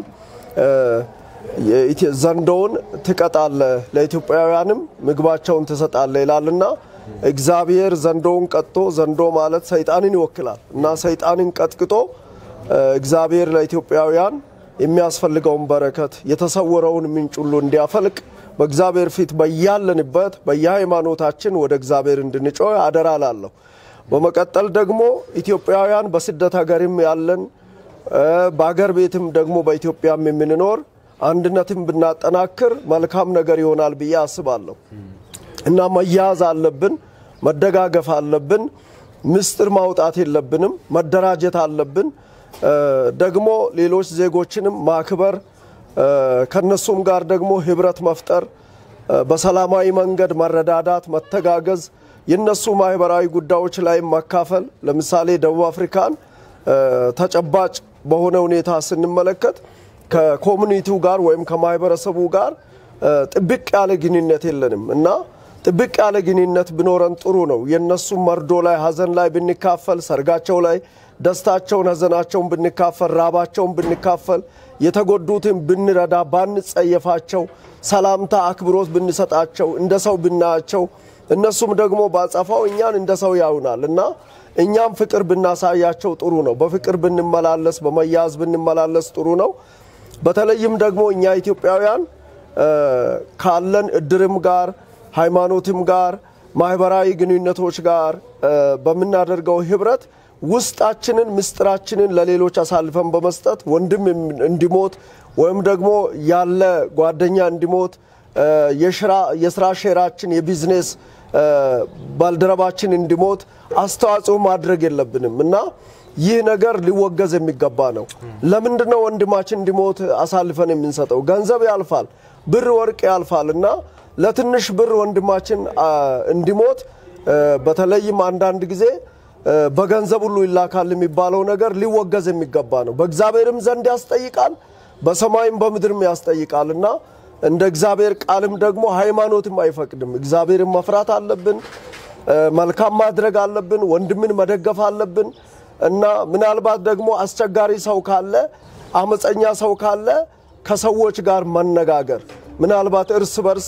ዘንዶውን ትቀጣለ ለኢትዮጵያውያንም ምግባቸውን ትሰጣለ ይላልና እግዚአብሔር ዘንዶውን ቀጥቶ ዘንዶ ማለት ሰይጣንን ይወክላል እና ሰይጣንን ቀጥቅጦ እግዚአብሔር ለኢትዮጵያውያን የሚያስፈልገውን በረከት የተሰወረውን ምንጭ ሁሉ እንዲያፈልቅ በእግዚአብሔር ፊት በያለንበት በየሃይማኖታችን ወደ እግዚአብሔር እንድንጮህ አደራ ላለሁ። በመቀጠል ደግሞ ኢትዮጵያውያን በስደት ሀገርም ያለን በአገር ቤትም ደግሞ በኢትዮጵያም የምንኖር አንድነትን ብናጠናክር መልካም ነገር ይሆናል ብዬ አስባለሁ እና መያዝ አለብን፣ መደጋገፍ አለብን፣ ምስጢር ማውጣት የለብንም፣ መደራጀት አለብን። ደግሞ ሌሎች ዜጎችንም ማክበር ከነሱም ጋር ደግሞ ህብረት መፍጠር፣ በሰላማዊ መንገድ መረዳዳት፣ መተጋገዝ፣ የነሱ ማህበራዊ ጉዳዮች ላይ መካፈል። ለምሳሌ ደቡብ አፍሪካን ተጨባጭ በሆነ ሁኔታ ስንመለከት ከኮሚኒቲው ጋር ወይም ከማህበረሰቡ ጋር ጥብቅ ያለ ግንኙነት የለንም እና ጥብቅ ያለ ግንኙነት ቢኖረን ጥሩ ነው። የእነሱም መርዶ ላይ ሀዘን ላይ ብንካፈል፣ ሰርጋቸው ላይ ደስታቸውን፣ ሀዘናቸውን ብንካፈል፣ ራባቸውን ብንካፈል፣ የተጎዱትን ብንረዳ፣ ባንጸየፋቸው፣ ሰላምታ አክብሮት ብንሰጣቸው፣ እንደ ሰው ብናያቸው፣ እነሱም ደግሞ ባጸፋው እኛን እንደ ሰው ያዩናል እና እኛም ፍቅር ብናሳያቸው ጥሩ ነው። በፍቅር ብንመላለስ፣ በመያዝ ብንመላለስ ጥሩ ነው። በተለይም ደግሞ እኛ ኢትዮጵያውያን ካለን እድርም ጋር ሃይማኖትም ጋር ማህበራዊ ግንኙነቶች ጋር በምናደርገው ህብረት ውስጣችንን ምስጢራችንን ለሌሎች አሳልፈን በመስጠት ወንድም እንዲሞት ወይም ደግሞ ያለ ጓደኛ እንዲሞት የስራ ሼራችን የቢዝነስ ባልደረባችን እንዲሞት አስተዋጽኦ ማድረግ የለብንም እና ይህ ነገር ሊወገዝ የሚገባ ነው። ለምንድን ነው ወንድማችን እንዲሞት አሳልፈን የምንሰጠው? ገንዘብ ያልፋል፣ ብር ወርቅ ያልፋል እና ለትንሽ ብር ወንድማችን እንዲሞት በተለይም አንዳንድ ጊዜ በገንዘብ ሁሉ ይላካል የሚባለው ነገር ሊወገዝ የሚገባ ነው። በእግዚአብሔርም ዘንድ ያስጠይቃል፣ በሰማይም በምድርም ያስጠይቃል እና እንደ እግዚአብሔር ቃልም ደግሞ ሃይማኖትም አይፈቅድም። እግዚአብሔርን መፍራት አለብን፣ መልካም ማድረግ አለብን፣ ወንድምን መደገፍ አለብን እና ምናልባት ደግሞ አስቸጋሪ ሰው ካለ አመፀኛ ሰው ካለ ከሰዎች ጋር መነጋገር ምናልባት እርስ በርስ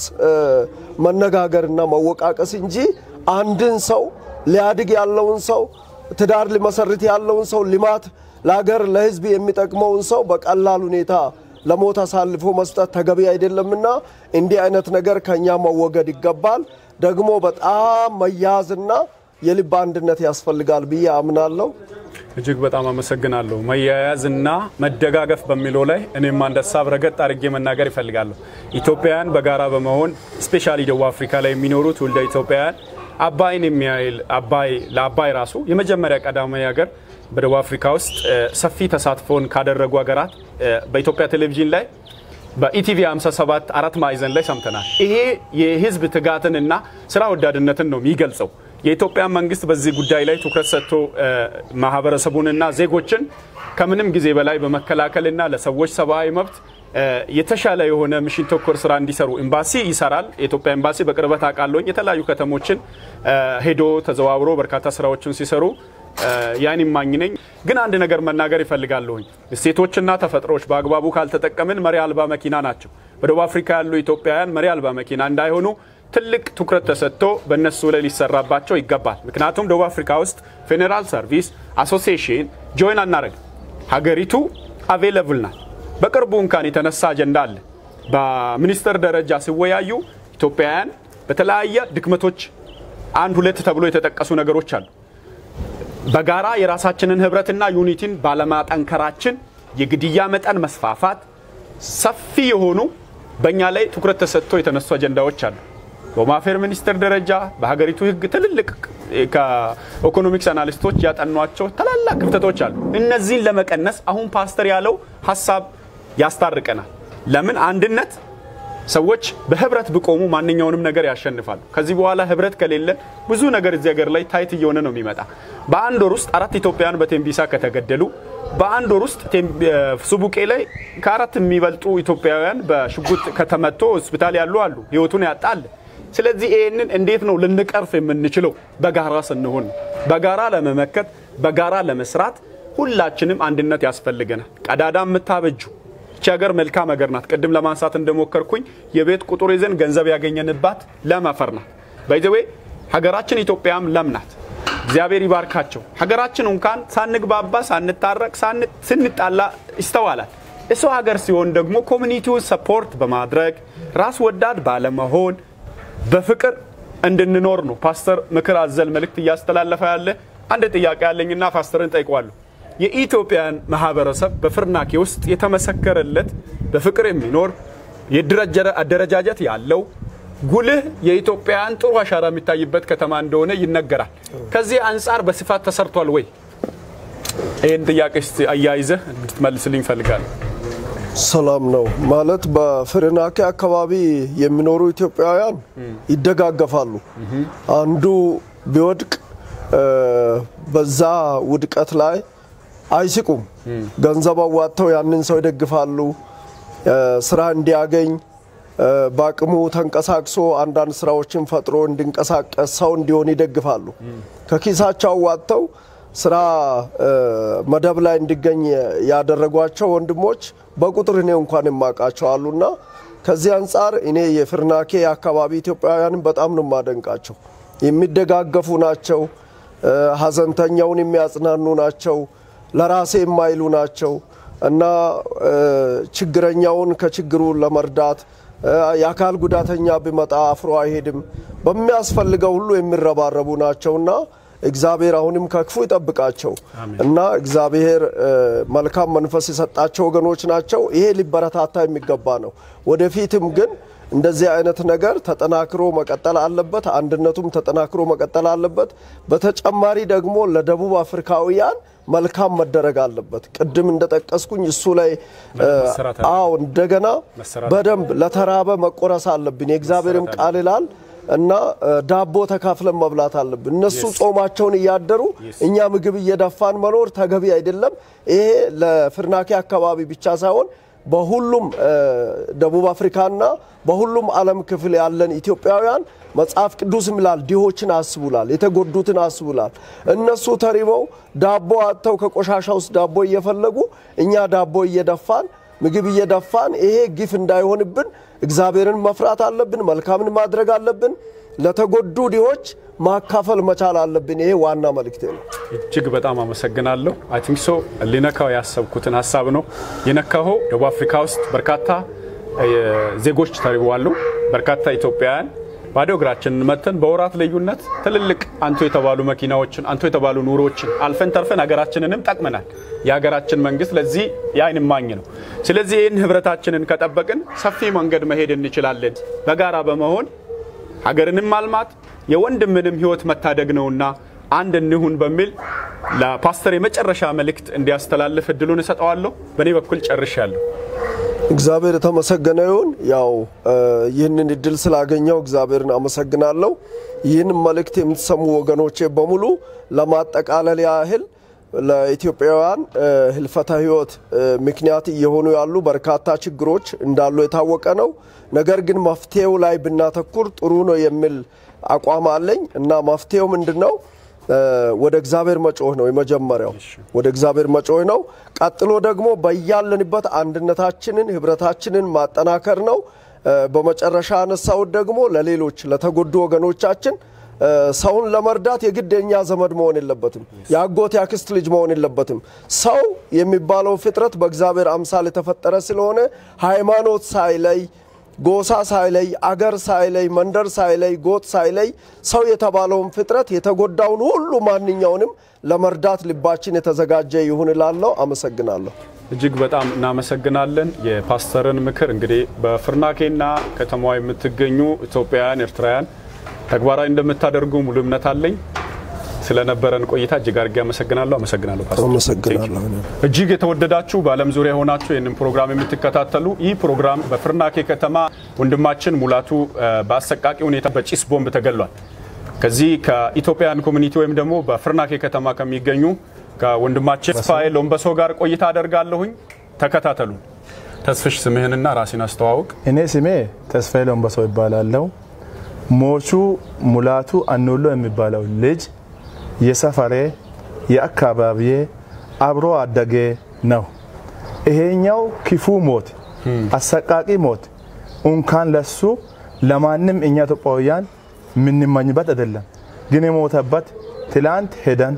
መነጋገርና መወቃቀስ እንጂ አንድን ሰው ሊያድግ ያለውን ሰው ትዳር ሊመሰርት ያለውን ሰው ልማት ለሀገር ለሕዝብ የሚጠቅመውን ሰው በቀላል ሁኔታ ለሞት አሳልፎ መስጠት ተገቢ አይደለምና እንዲህ አይነት ነገር ከኛ መወገድ ይገባል። ደግሞ በጣም መያዝና የልብ አንድነት ያስፈልጋል ብዬ አምናለሁ። እጅግ በጣም አመሰግናለሁ። መያያዝና መደጋገፍ በሚለው ላይ እኔም አንድ ሀሳብ ረገጥ አድርጌ መናገር ይፈልጋለሁ። ኢትዮጵያውያን በጋራ በመሆን ስፔሻሊ ደቡብ አፍሪካ ላይ የሚኖሩ ትውልደ ኢትዮጵያውያን አባይን የሚያይል አባይ ለአባይ ራሱ የመጀመሪያ ቀዳማዊ ሀገር በደቡብ አፍሪካ ውስጥ ሰፊ ተሳትፎን ካደረጉ ሀገራት በኢትዮጵያ ቴሌቪዥን ላይ በኢቲቪ 57 አራት ማዕዘን ላይ ሰምተናል። ይሄ የህዝብ ትጋትንና ስራ ወዳድነትን ነው የሚገልጸው። የኢትዮጵያ መንግስት በዚህ ጉዳይ ላይ ትኩረት ሰጥቶ ማህበረሰቡንና ዜጎችን ከምንም ጊዜ በላይ በመከላከልና ለሰዎች ሰብአዊ መብት የተሻለ የሆነ ሚሽን ተኮር ስራ እንዲሰሩ ኤምባሲ ይሰራል። የኢትዮጵያ ኤምባሲ በቅርበት አውቃለሁኝ። የተለያዩ ከተሞችን ሄዶ ተዘዋውሮ በርካታ ስራዎችን ሲሰሩ ያን ማኝ ነኝ። ግን አንድ ነገር መናገር ይፈልጋለሁኝ። እሴቶችና ተፈጥሮች በአግባቡ ካልተጠቀምን መሪ አልባ መኪና ናቸው። በደቡብ አፍሪካ ያሉ ኢትዮጵያውያን መሪ አልባ መኪና እንዳይሆኑ ትልቅ ትኩረት ተሰጥቶ በእነሱ ላይ ሊሰራባቸው ይገባል። ምክንያቱም ደቡብ አፍሪካ ውስጥ ፌዴራል ሰርቪስ አሶሲዬሽን ጆይን አናረግ ሀገሪቱ አቬለብል ናት። በቅርቡ እንኳን የተነሳ አጀንዳ አለ። በሚኒስትር ደረጃ ሲወያዩ ኢትዮጵያውያን በተለያየ ድክመቶች አንድ ሁለት ተብሎ የተጠቀሱ ነገሮች አሉ። በጋራ የራሳችንን ህብረትና ዩኒቲን ባለማጠንከራችን የግድያ መጠን መስፋፋት፣ ሰፊ የሆኑ በእኛ ላይ ትኩረት ተሰጥቶ የተነሱ አጀንዳዎች አሉ። በማፌር ሚኒስቴር ደረጃ በሀገሪቱ ህግ ትልልቅ ከኢኮኖሚክስ አናሊስቶች ያጠኗቸው ታላላቅ ክፍተቶች አሉ። እነዚህን ለመቀነስ አሁን ፓስተር ያለው ሀሳብ ያስታርቀናል። ለምን አንድነት ሰዎች በህብረት ቢቆሙ ማንኛውንም ነገር ያሸንፋሉ። ከዚህ በኋላ ህብረት ከሌለ ብዙ ነገር እዚህ ሀገር ላይ ታይት እየሆነ ነው የሚመጣ። በአንድ ወር ውስጥ አራት ኢትዮጵያውያን በቴምቢሳ ከተገደሉ በአንድ ወር ውስጥ ሱቡቄ ላይ ከአራት የሚበልጡ ኢትዮጵያውያን በሽጉጥ ከተመቶ ሆስፒታል ያሉ አሉ፣ ህይወቱን ያጣል። ስለዚህ ይህንን እንዴት ነው ልንቀርፍ የምንችለው? በጋራ ስንሆን፣ በጋራ ለመመከት፣ በጋራ ለመስራት ሁላችንም አንድነት ያስፈልገናል። ቀዳዳ የምታበጁ ይቺ ሀገር መልካም ሀገር ናት። ቅድም ለማንሳት እንደሞከርኩኝ የቤት ቁጥር ይዘን ገንዘብ ያገኘንባት ለም አፈር ናት። ባይዘዌ ሀገራችን ኢትዮጵያም ለም ናት። እግዚአብሔር ይባርካቸው። ሀገራችን እንኳን ሳንግባባ፣ ሳንታረቅ፣ ስንጣላ ይስተዋላል። እሰው ሀገር ሲሆን ደግሞ ኮሚኒቲውን ሰፖርት በማድረግ ራስ ወዳድ ባለመሆን በፍቅር እንድንኖር ነው ፓስተር ምክር አዘል መልእክት እያስተላለፈ ያለ። አንድ ጥያቄ ያለኝና ፓስተርን ጠይቋለሁ። የኢትዮጵያን ማህበረሰብ በፍርናኬ ውስጥ የተመሰከረለት በፍቅር የሚኖር የድረጀረ አደረጃጀት ያለው ጉልህ የኢትዮጵያን ጥሩ አሻራ የሚታይበት ከተማ እንደሆነ ይነገራል። ከዚህ አንጻር በስፋት ተሰርቷል ወይ? ይህን ጥያቄ ስ አያይዘህ እንድትመልስልኝ እፈልጋለሁ። ሰላም ነው ማለት በፍርናኬ አካባቢ የሚኖሩ ኢትዮጵያውያን ይደጋገፋሉ። አንዱ ቢወድቅ በዛ ውድቀት ላይ አይስቁም። ገንዘብ አዋጥተው ያንን ሰው ይደግፋሉ። እ፣ ስራ እንዲያገኝ እ፣ በአቅሙ ተንቀሳቅሶ አንዳንድ ስራዎችን ፈጥሮ እንዲንቀሳቀስ ሰው እንዲሆን ይደግፋሉ። ከኪሳቸው አዋጥተው ስራ እ፣ መደብ ላይ እንዲገኝ ያደረጓቸው ወንድሞች በቁጥር እኔ እንኳን የማውቃቸው አሉና ከዚህ አንጻር እኔ የፍርናኬ አካባቢ ኢትዮጵያውያንን በጣም ነው የማደንቃቸው። የሚደጋገፉ ናቸው። እ፣ ሀዘንተኛውን የሚያጽናኑ ናቸው። ለራሴ የማይሉ ናቸው እና እ፣ ችግረኛውን ከችግሩ ለመርዳት እ፣ የአካል ጉዳተኛ ቢመጣ አፍሮ አይሄድም። በሚያስፈልገው ሁሉ የሚረባረቡ ናቸውና እግዚአብሔር አሁንም ከክፉ ይጠብቃቸው እና እግዚአብሔር እ፣ መልካም መንፈስ የሰጣቸው ወገኖች ናቸው። ይሄ ሊበረታታ የሚገባ ነው። ወደፊትም ግን እንደዚህ አይነት ነገር ተጠናክሮ መቀጠል አለበት። አንድነቱም ተጠናክሮ መቀጠል አለበት። በተጨማሪ ደግሞ ለደቡብ አፍሪካውያን መልካም መደረግ አለበት። ቅድም እንደጠቀስኩኝ እሱ ላይ እ፣ መሰራት አለ- አዎ እንደገና መሰራት በደንብ ለተራበ መቆረስ አለብን። የእግዚአብሔርም መሰራት ቃል ይላል እና እ፣ ዳቦ ተካፍለን መብላት አለብን። እነሱ ጾማቸውን እያደሩ እኛ ምግብ እየደፋን መኖር ተገቢ አይደለም። ይሄ ለፍርናኬ አካባቢ ብቻ ሳይሆን በሁሉም እ፣ ደቡብ አፍሪካና በሁሉም ዓለም ክፍል ያለን ኢትዮጵያውያን መጽሐፍ ቅዱስም ይላል ድሆችን አስቡላል፣ የተጎዱትን አስቡላል። እነሱ ተሪበው ዳቦ አጥተው ከቆሻሻ ውስጥ ዳቦ እየፈለጉ እኛ ዳቦ እየደፋን ምግብ እየደፋን ይሄ ግፍ እንዳይሆንብን እግዚአብሔርን መፍራት አለብን። መልካምን ማድረግ አለብን። ለተጎዱ ድሆች ማካፈል መቻል አለብን። ይሄ ዋና መልእክቴ ነው። እጅግ በጣም አመሰግናለሁ። አይ ቲንክ ሶ ሊነካው ያሰብኩትን ሀሳብ ነው የነካኸው። ደቡብ አፍሪካ ውስጥ በርካታ እ፣ ዜጎች ተርበዋል። በርካታ ኢትዮጵያውያን ባዶ እግራችንን መተን በወራት ልዩነት ትልልቅ አንቱ የተባሉ መኪናዎችን አንቱ የተባሉ ኑሮችን አልፈን ተርፈን ሀገራችንንም ጠቅመናል። የሀገራችን መንግስት ለዚህ የዓይን እማኝ ነው። ስለዚህ ይህን ህብረታችንን ከጠበቅን ሰፊ መንገድ መሄድ እንችላለን። በጋራ በመሆን ሀገርንም ማልማት የወንድምንም ህይወት መታደግ ነውና አንድ እንሁን በሚል ለፓስተር የመጨረሻ መልእክት እንዲያስተላልፍ እድሉን እሰጠዋለሁ። በእኔ በኩል ጨርሻለሁ። እግዚአብሔር የተመሰገነ ይሁን። ያው እ፣ ይህንን እድል ስላገኘው እግዚአብሔርን አመሰግናለሁ። ይህን መልእክት የምትሰሙ ወገኖቼ በሙሉ ለማጠቃለል ያህል ለኢትዮጵያውያን እ፣ ህልፈተ ህይወት እ፣ ምክንያት እየሆኑ ያሉ በርካታ ችግሮች እንዳሉ የታወቀ ነው። ነገር ግን መፍትሄው ላይ ብናተኩር ጥሩ ነው የሚል አቋም አለኝ እና መፍትሄው ምንድን ነው? እ፣ ወደ እግዚአብሔር መጮህ ነው የመጀመሪያው። ወደ እግዚአብሔር መጮህ ነው። ቀጥሎ ደግሞ በያለንበት አንድነታችንን ህብረታችንን ማጠናከር ነው። እ፣ በመጨረሻ ያነሳሁት ደግሞ ለሌሎች ለተጎዱ ወገኖቻችን እ፣ ሰውን ለመርዳት የግድ የኛ ዘመድ መሆን የለበትም። የአጎት የአክስት ልጅ መሆን የለበትም። ሰው የሚባለው ፍጥረት በእግዚአብሔር አምሳል የተፈጠረ ስለሆነ ሃይማኖት ሳይለይ ጎሳ ሳይለይ አገር ሳይለይ መንደር ሳይለይ ጎጥ ሳይለይ ሰው የተባለውን ፍጥረት የተጎዳውን ሁሉ ማንኛውንም ለመርዳት ልባችን የተዘጋጀ ይሁን እላለሁ። አመሰግናለሁ። እጅግ በጣም እናመሰግናለን። የፓስተርን ምክር እንግዲህ በፍርናኬና ከተማዋ የምትገኙ ኢትዮጵያውያን፣ ኤርትራውያን ተግባራዊ እንደምታደርጉ ሙሉ እምነት አለኝ። ስለነበረን ቆይታ እጅግ አድርጌ አመሰግናለሁ። አመሰግናለሁ ፓስተር። አመሰግናለሁ። እጅግ የተወደዳችሁ በዓለም ዙሪያ የሆናችሁ ይህንን ፕሮግራም የምትከታተሉ ይህ ፕሮግራም በፍርናኬ ከተማ ወንድማችን ሙላቱ እ፣ በአሰቃቂ ሁኔታ በጭስ ቦምብ ተገሏል። ከዚህ ከኢትዮጵያን ኮሚኒቲ ወይም ደግሞ በፍርናኬ ከተማ ከሚገኙ ከወንድማችን ተስፋዬ ሎምበሶ ጋር ቆይታ አደርጋለሁኝ። ተከታተሉ። ተስፍሽ ስምህንና ራሴን አስተዋውቅ። እኔ ስሜ ተስፋዬ ሎምበሶ ይባላለው። ሞቹ ሙላቱ አኑሎ የሚባለው ልጅ የሰፈሬ የአካባቢዬ አብሮ አደጌ ነው። ይሄኛው ክፉ ሞት፣ አሰቃቂ ሞት እንኳን ለሱ ለማንም እኛ ኢትዮጵያውያን የምንመኝበት አይደለም። ግን የሞተበት ትላንት ሄደን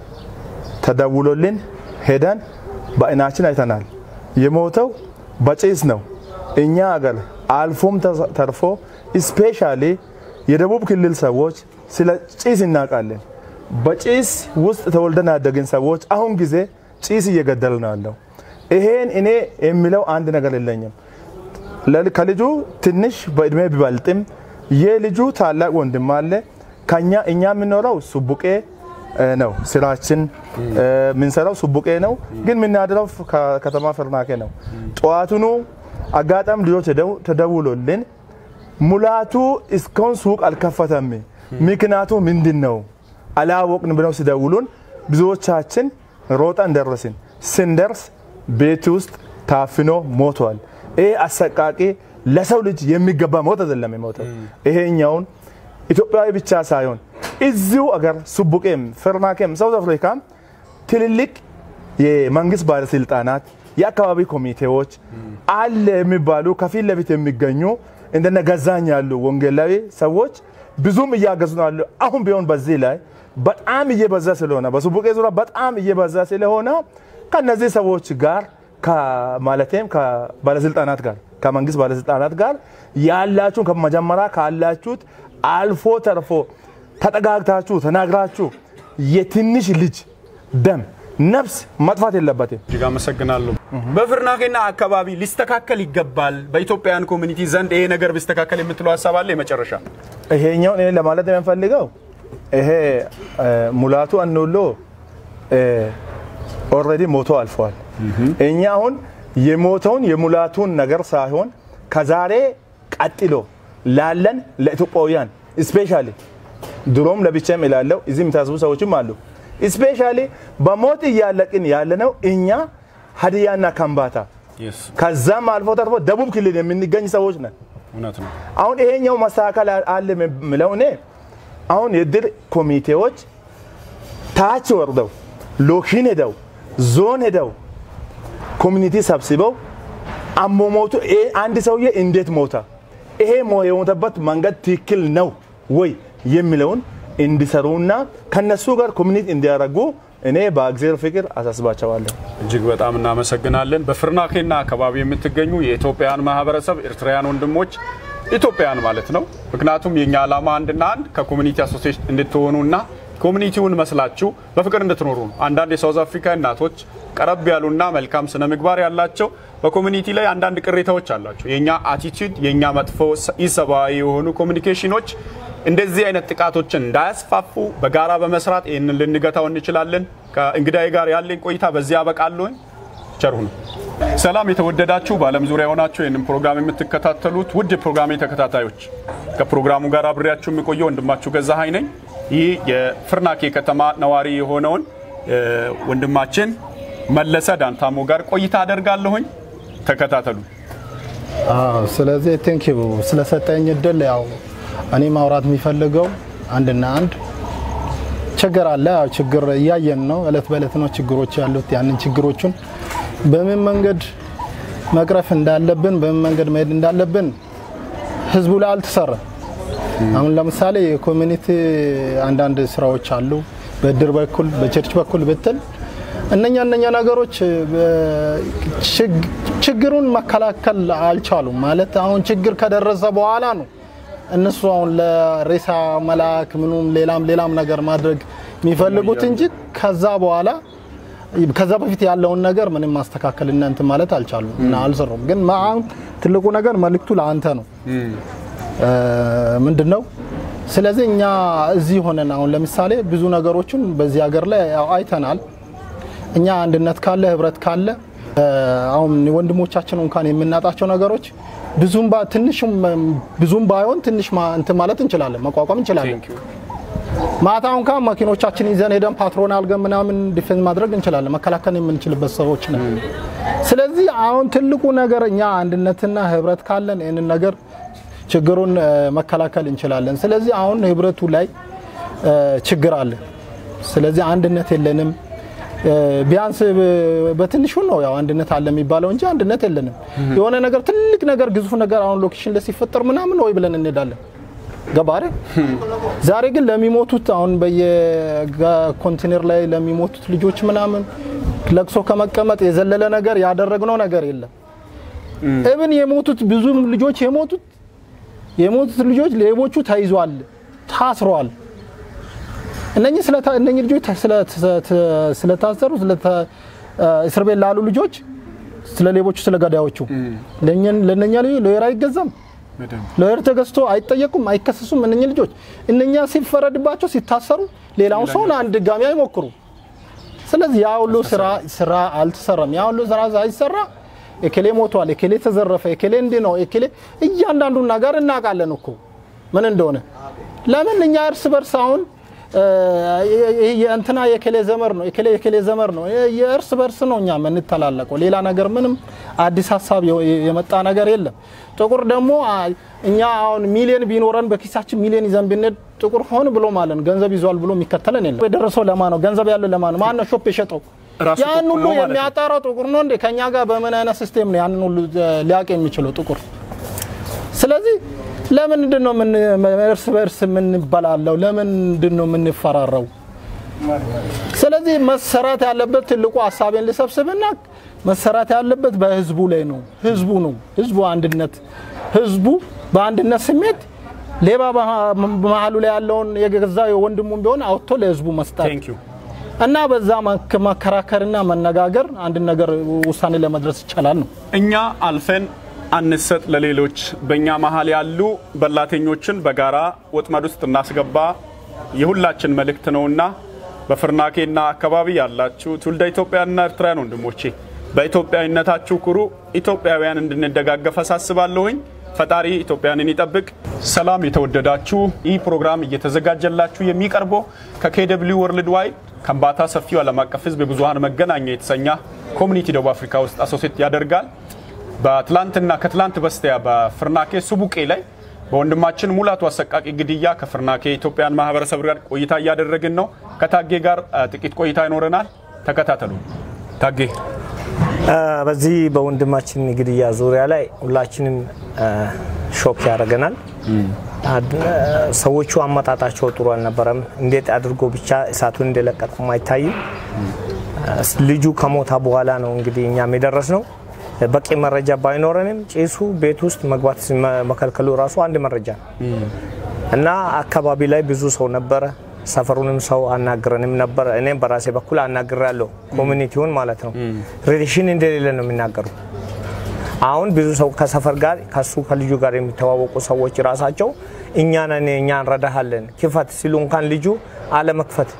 ተደውሎልን ሄደን በአይናችን አይተናል። የሞተው በጭስ ነው። እኛ አገር አልፎም ተርፎ ስፔሻሊ የደቡብ ክልል ሰዎች ስለ ጭስ እናውቃለን። በጭስ ውስጥ ተወልደን ያደግን ሰዎች አሁን ጊዜ ጭስ እየገደል ነው ያለው። ይሄን እኔ የሚለው አንድ ነገር የለኝም። ለል- ከልጁ ትንሽ በእድሜ ቢበልጥም የልጁ ታላቅ ወንድም አለ። ከኛ እኛ የምንኖረው ሱቡቄ እ፣ ነው ስራችን እ፣ የምንሰራው ሱቡቄ ነው፣ ግን የምናድረው ከ- ከተማ ፍርናኬ ነው። ጠዋቱኑ አጋጣሚ ልጆች ተደው- ተደውሎልን ሙላቱ እስካሁን ሱቅ አልከፈተም፣ ምክንያቱ ምንድን ነው አላወቅን ብለው ሲደውሉን ብዙዎቻችን ሮጠን ደረስን። ስንደርስ ቤት ውስጥ ታፍኖ ሞቷል። ይሄ አሰቃቂ ለሰው ልጅ የሚገባ ሞት አይደለም የሞተው። ይሄኛውን ኢትዮጵያዊ ብቻ ሳይሆን እዚሁ አገር ሱቡቄም፣ ፍርናኬም፣ ሳውዝ አፍሪካም ትልልቅ የመንግስት ባለስልጣናት፣ የአካባቢ ኮሚቴዎች አለ የሚባሉ ከፊት ለፊት የሚገኙ እንደነ ገዛኝ ያሉ ወንጌላዊ ሰዎች ብዙም እያገዙ ነው ያሉ። አሁን ቢሆን በዚህ ላይ በጣም እየበዛ ስለሆነ በሱቡቄ ዙሪያ በጣም እየበዛ ስለሆነ ከነዚህ ሰዎች ጋር ማለትም ከባለስልጣናት ጋር ከመንግስት ባለስልጣናት ጋር ያላችሁን ከመጀመሪያ ካላችሁት አልፎ ተርፎ ተጠጋግታችሁ ተናግራችሁ የትንሽ ልጅ ደም ነፍስ መጥፋት የለበትም። እጅግ አመሰግናለሁ። በፍርናቄና አካባቢ ሊስተካከል ይገባል። በኢትዮጵያውያን ኮሚኒቲ ዘንድ ይሄ ነገር ቢስተካከል የምትለው ሀሳብ አለ? የመጨረሻ ይሄኛውን እኔ ለማለት የምፈልገው ይሄ ሙላቱ አኖሎ ኦልሬዲ ሞቶ አልፈዋል። እኛ አሁን የሞተውን የሙላቱን ነገር ሳይሆን ከዛሬ ቀጥሎ ላለን ለኢትዮጵያውያን ስፔሻሊ ድሮም ለብቻም ይላለው እዚህ የሚታስቡ ሰዎችም አሉ። ስፔሻሊ በሞት እያለቅን ያለነው እኛ ሀዲያና ከምባታ ከዛም አልፎ ተርፎ ደቡብ ክልል የምንገኝ ሰዎች ነን። እውነት ነው። አሁን ይሄኛው መስተካከል አለ የምለው እኔ አሁን የድር ኮሚቴዎች ታች ወርደው ሎኪን ሄደው ዞን ሄደው ኮሚኒቲ ሰብስበው አሞሞቱ አንድ ሰውዬ እንዴት ሞታ፣ ይሄ የሞተበት መንገድ ትክክል ነው ወይ የሚለውን እንዲሰሩና ከነሱ ጋር ኮሚኒቲ እንዲያደርጉ እኔ በእግዚአብሔር ፍቅር አሳስባቸዋለሁ። እጅግ በጣም እናመሰግናለን። በፍርናኬና አካባቢ የምትገኙ የኢትዮጵያውያን ማህበረሰብ ኤርትራውያን ወንድሞች ኢትዮጵያውያን ማለት ነው። ምክንያቱም የኛ ዓላማ አንድና አንድ ከኮሚኒቲ አሶሲዬሽን እንድትሆኑና ኮሚኒቲውን መስላችሁ በፍቅር እንድትኖሩ ነው። አንዳንድ የሳውዝ አፍሪካ እናቶች ቀረብ ያሉና መልካም ስነ ምግባር ያላቸው በኮሚኒቲ ላይ አንዳንድ ቅሬታዎች አላቸው። የእኛ አቲቱድ የእኛ መጥፎ ኢሰብአዊ የሆኑ ኮሚኒኬሽኖች እንደዚህ አይነት ጥቃቶችን እንዳያስፋፉ በጋራ በመስራት ይህንን ልንገታው እንችላለን። ከእንግዳዬ ጋር ያለኝ ቆይታ በዚህ ያበቃለሁኝ። ቸር ሁኑ። ሰላም የተወደዳችሁ በዓለም ዙሪያ የሆናችሁ ይህንን ፕሮግራም የምትከታተሉት ውድ የፕሮግራሜ ተከታታዮች፣ ከፕሮግራሙ ጋር አብሬያችሁ የሚቆየው ወንድማችሁ ገዛሀኝ ነኝ። ይህ የፍርናኬ ከተማ ነዋሪ የሆነውን ወንድማችን መለሰ ዳንታሞ ጋር ቆይታ አደርጋለሁኝ። ተከታተሉ። ስለዚህ ቴንክ ዩ ስለሰጠኝ እድል ያው እኔ ማውራት የሚፈልገው አንድና አንድ ችግር አለ። ያው ችግር እያየን ነው፣ እለት በእለት ነው ችግሮች ያሉት። ያንን ችግሮቹን በምን መንገድ መቅረፍ እንዳለብን በምን መንገድ መሄድ እንዳለብን ህዝቡ ላይ አልተሰራም። አሁን ለምሳሌ የኮሚኒቲ አንዳንድ ስራዎች አሉ፣ በእድር በኩል በቸርች በኩል ብትል እነኛ እነኛ ነገሮች ችግሩን መከላከል አልቻሉም። ማለት አሁን ችግር ከደረሰ በኋላ ነው እነሱ አሁን ለሬሳ መላክ ምኑም ሌላም ሌላም ነገር ማድረግ የሚፈልጉት እንጂ ከዛ በኋላ ከዛ በፊት ያለውን ነገር ምንም ማስተካከል እና እንትን ማለት አልቻሉም እና አልሰሩም። ግን አሁን ትልቁ ነገር መልእክቱ ለአንተ ነው። ምንድን ነው? ስለዚህ እኛ እዚህ ሆነን አሁን ለምሳሌ ብዙ ነገሮችን በዚህ ሀገር ላይ አይተናል። እኛ አንድነት ካለ ህብረት ካለ አሁን ወንድሞቻችን እንኳን የምናጣቸው ነገሮች ብዙም ትንሽም ብዙም ባይሆን ትንሽ እንትን ማለት እንችላለን፣ መቋቋም እንችላለን። ማታ እንኳን መኪኖቻችን ይዘን ሄደን ፓትሮን አልገን ምናምን ዲፌንስ ማድረግ እንችላለን፣ መከላከል የምንችልበት ሰዎች ነን። ስለዚህ አሁን ትልቁ ነገር እኛ አንድነትና ህብረት ካለን ይህንን ነገር ችግሩን መከላከል እንችላለን። ስለዚህ አሁን ህብረቱ ላይ ችግር አለ። ስለዚህ አንድነት የለንም። ቢያንስ በትንሹ ነው ያው አንድነት አለ የሚባለው እንጂ አንድነት የለንም። የሆነ ነገር ትልቅ ነገር ግዙፍ ነገር አሁን ሎኬሽን ላይ ሲፈጠር ምናምን ወይ ብለን እንሄዳለን። ገባ አይደል? ዛሬ ግን ለሚሞቱት አሁን በየኮንቴነር ላይ ለሚሞቱት ልጆች ምናምን ለቅሶ ከመቀመጥ የዘለለ ነገር ያደረግነው ነገር የለም። እብን የሞቱት ብዙ ልጆች የሞቱት የሞቱት ልጆች ሌቦቹ ተይዟል፣ ታስረዋል። እነኚህ እነኚህ ልጆች ስለታሰሩ እስር ቤት ላሉ ልጆች ስለ ሌቦቹ ስለ ገዳዮቹ ለእነኛ ልጆች ሎየር አይገዛም። ሎየር ተገዝቶ አይጠየቁም፣ አይከሰሱም። እነኚህ ልጆች እነኛ ሲፈረድባቸው ሲታሰሩ ሌላውን ሰውን አንድ ድጋሚ አይሞክሩ። ስለዚህ ያ ሁሉ ስራ ስራ አልተሰራም። ያ ሁሉ ስራ ሳይሰራ ኤኬሌ ሞቷል፣ ኤኬሌ ተዘረፈ፣ ኤኬሌ እንዲህ ነው፣ ኤኬሌ እያንዳንዱን ነገር እናውቃለን እኮ ምን እንደሆነ። ለምን እኛ እርስ በርስ አሁን እንትና የኬሌ ዘመር ነው የኬሌ የኬሌ ዘመር ነው የእርስ በርስ ነው እኛ የምንተላለቀው። ሌላ ነገር ምንም አዲስ ሀሳብ የመጣ ነገር የለም። ጥቁር ደግሞ እኛ አሁን ሚሊዮን ቢኖረን በኪሳችን ሚሊዮን ይዘን ብንሄድ ጥቁር ሆን ብሎ ማለት ነው ገንዘብ ይዟል ብሎ የሚከተለን የለም። የደረሰው ለማ ነው ገንዘብ ያለው ለማ ነው ማን ነው ሾፕ የሸጠው ራሱ ያን ጥቁር ሁሉ ነው ማለት ነው። የሚያጣራው ጥቁር ነው እንዴ? ከኛ ጋር በምን አይነት ሲስቴም ነው ያንን ሁሉ ሊያውቅ የሚችለው ጥቁር? ስለዚህ ለምንድን ነው ምን እርስ በእርስ የምንበላለው? ለምንድን ነው የምንፈራረው? ስለዚህ መሰራት ያለበት ትልቁ ሀሳቤን ልሰብስብና መሰራት ያለበት በህዝቡ ላይ ነው። ህዝቡ ነው ህዝቡ አንድነት ህዝቡ በአንድነት ስሜት ሌባ መሀሉ ላይ ያለውን የገዛ ወንድሙን ቢሆን አውጥቶ ለህዝቡ መስጠት ቴንክ ዩ እና በዛ መክ- መከራከርና መነጋገር አንድ ነገር ውሳኔ ለመድረስ ይቻላል ነው። እኛ አልፈን አንሰጥ ለሌሎች በእኛ መሀል ያሉ በላተኞችን በጋራ ወጥመድ ውስጥ እናስገባ የሁላችን መልእክት ነውና በፍርናኬና አካባቢ ያላችሁ ትውልደ ኢትዮጵያና ኤርትራውያን ወንድሞቼ በኢትዮጵያዊነታችሁ ኩሩ። ኢትዮጵያውያን እንድንደጋገፍ አሳስባለሁኝ። ፈጣሪ ኢትዮጵያንን ይጠብቅ። ሰላም የተወደዳችሁ፣ ይህ ፕሮግራም እየተዘጋጀላችሁ የሚቀርበው ከኬደብሊው ወርልድ ዋይድ ከምባታ ሰፊው ዓለም አቀፍ ህዝብ የብዙሀን መገናኛ የተሰኘ ኮሚኒቲ ደቡብ አፍሪካ ውስጥ አሶሴት ያደርጋል። በትላንትና ከትላንት በስቲያ በፍርናኬ ሱቡቄ ላይ በወንድማችን ሙላቱ አሰቃቂ ግድያ ከፍርናኬ የኢትዮጵያን ማህበረሰብ ጋር ቆይታ እያደረግን ነው። ከታጌ ጋር አ፣ ጥቂት ቆይታ ይኖረናል። ተከታተሉ። ታጌ አ፣ በዚህ በወንድማችን ግድያ ዙሪያ ላይ ሁላችንም አ፣ ሾክ ያደርገናል። አድ- አ፣ ሰዎቹ አመጣጣቸው ጥሩ አልነበረም። እንዴት አድርጎ ብቻ እሳቱን እንደለቀቁም አይታይም። አ፣ ልጁ ከሞታ በኋላ ነው እንግዲህ እኛም የደረስ ነው። በቂ መረጃ ባይኖረንም ጭሱ ቤት ውስጥ መግባት መ- መከልከሉ ራሱ አንድ መረጃ ነው እና አካባቢ ላይ ብዙ ሰው ነበረ። ሰፈሩንም ሰው አናግረንም ነበር። እኔም በራሴ በኩል አናግራለሁ፣ ኮሚኒቲውን ማለት ነው። ሪሌሽን እንደሌለ ነው የሚናገሩ። አሁን ብዙ ሰው ከሰፈር ጋር ከሱ ከልጁ ጋር የሚተዋወቁ ሰዎች ራሳቸው እኛ ነን እኛ እንረዳሃለን ክፈት ሲሉ እንኳን ልጁ አለመክፈት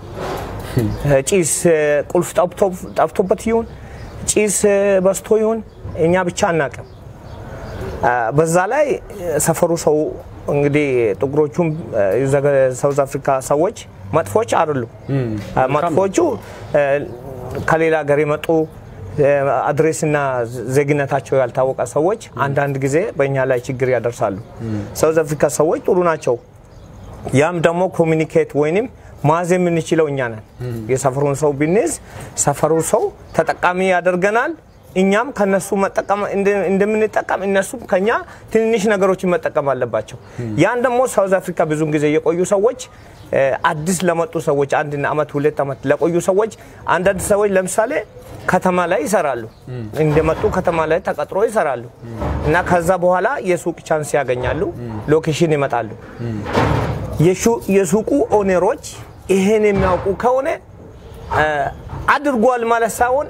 ጭስ ቁልፍ ጠፍቶ- ጠፍቶበት ይሁን ጭስ በስቶ ይሁን እኛ ብቻ አናቅም። በዛ ላይ ሰፈሩ ሰው እንግዲህ ጥቁሮቹም ሳውዝ አፍሪካ ሰዎች መጥፎች አይደሉም። መጥፎቹ ከሌላ ሀገር የመጡ አድሬስና ዜግነታቸው ያልታወቀ ሰዎች አንዳንድ ጊዜ በእኛ ላይ ችግር ያደርሳሉ። ሳውዝ አፍሪካ ሰዎች ጥሩ ናቸው። ያም ደግሞ ኮሚኒኬት ወይንም ማዝ የምንችለው እኛ ነን። የሰፈሩን ሰው ብንይዝ ሰፈሩ ሰው ተጠቃሚ ያደርገናል። እኛም ከነሱ መጠቀም እንደምንጠቀም እነሱም ከኛ ትንንሽ ነገሮችን መጠቀም አለባቸው። ያን ደግሞ ሳውዝ አፍሪካ ብዙን ጊዜ የቆዩ ሰዎች አዲስ ለመጡ ሰዎች አንድ አመት ሁለት አመት ለቆዩ ሰዎች አንዳንድ ሰዎች ለምሳሌ ከተማ ላይ ይሰራሉ። እንደመጡ ከተማ ላይ ተቀጥሮ ይሰራሉ እና ከዛ በኋላ የሱቅ ቻንስ ያገኛሉ፣ ሎኬሽን ይመጣሉ። የሱቁ ኦኔሮች ይሄን የሚያውቁ ከሆነ አድርጓል ማለት ሳይሆን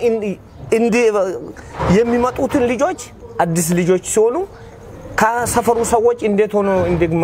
የሚመጡትን ልጆች አዲስ ልጆች ሲሆኑ ከሰፈሩ ሰዎች እንዴት ሆኖ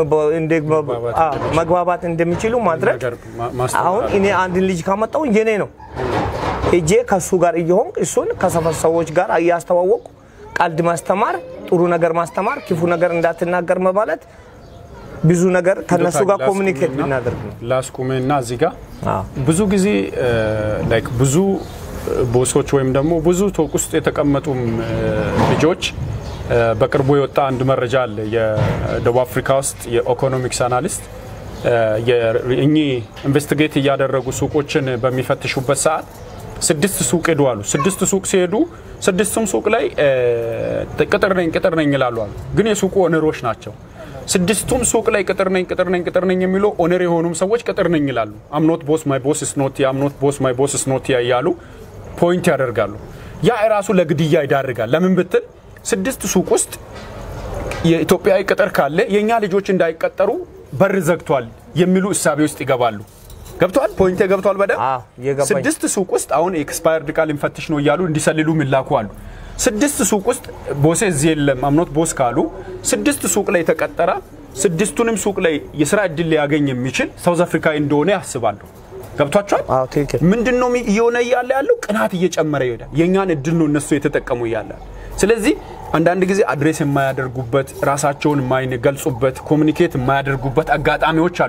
መግባባት እንደሚችሉ ማድረግ አሁን እኔ አንድን ልጅ ካመጣው የኔ ነው እጄ ከሱ ጋር እየሆን እሱን ከሰፈር ሰዎች ጋር እያስተዋወቁ ቀልድ ማስተማር፣ ጥሩ ነገር ማስተማር፣ ክፉ ነገር እንዳትናገር መባለት ብዙ ነገር ከነሱ ጋር ኮሚኒኬት ብናደርግ ነው። ላስቁሜና እዚህ ጋር ብዙ ጊዜ ላይክ ብዙ ቦሶች ወይም ደግሞ ብዙ ቶቅ ውስጥ የተቀመጡም ልጆች በቅርቡ የወጣ አንድ መረጃ አለ። የደቡብ አፍሪካ ውስጥ የኢኮኖሚክስ አናሊስት እኚህ ኢንቨስቲጌት እያደረጉ ሱቆችን በሚፈትሹበት ሰዓት ስድስት ሱቅ ሄዱ አሉ። ስድስት ሱቅ ሲሄዱ ስድስቱም ሱቅ ላይ ቅጥር ነኝ ቅጥር ነኝ ይላሉ አሉ። ግን የሱቁ ኦነሮች ናቸው። ስድስቱም ሱቅ ላይ ቅጥር ነኝ ቅጥር ነኝ ቅጥር ነኝ የሚሉ ኦነር የሆኑም ሰዎች ቅጥር ነኝ ይላሉ። አምኖት ቦስ ማይ ቦስ ስኖት አምኖት ቦስ ማይ ቦስ ስኖት እያሉ ፖይንት ያደርጋሉ። ያ ራሱ ለግድያ ይዳርጋል። ለምን ብትል ስድስት ሱቅ ውስጥ የኢትዮጵያዊ ቅጥር ካለ የእኛ ልጆች እንዳይቀጠሩ በር ዘግቷል የሚሉ እሳቤ ውስጥ ይገባሉ። ገብቷል? ፖይንቴ ገብቷል? በደንብ ስድስት ሱቅ ውስጥ አሁን ኤክስፓየርድ ቃል ልንፈትሽ ነው እያሉ እንዲሰልሉ የሚላኩ አሉ። ስድስት ሱቅ ውስጥ ቦሴ እዚህ የለም አምኖት ቦስ ካሉ ስድስት ሱቅ ላይ የተቀጠረ ስድስቱንም ሱቅ ላይ የስራ እድል ሊያገኝ የሚችል ሳውዝ አፍሪካዊ እንደሆነ ያስባሉ። ገብቷቸዋል? ምንድን ነው እየሆነ እያለ ያለው? ቅናት እየጨመረ ይሄዳል። የእኛን እድል ነው እነሱ የተጠቀሙ እያለ ስለዚህ አንዳንድ ጊዜ አድሬስ የማያደርጉበት ራሳቸውን የማይገልጹበት ኮሚኒኬት የማያደርጉበት አጋጣሚዎች አሉ።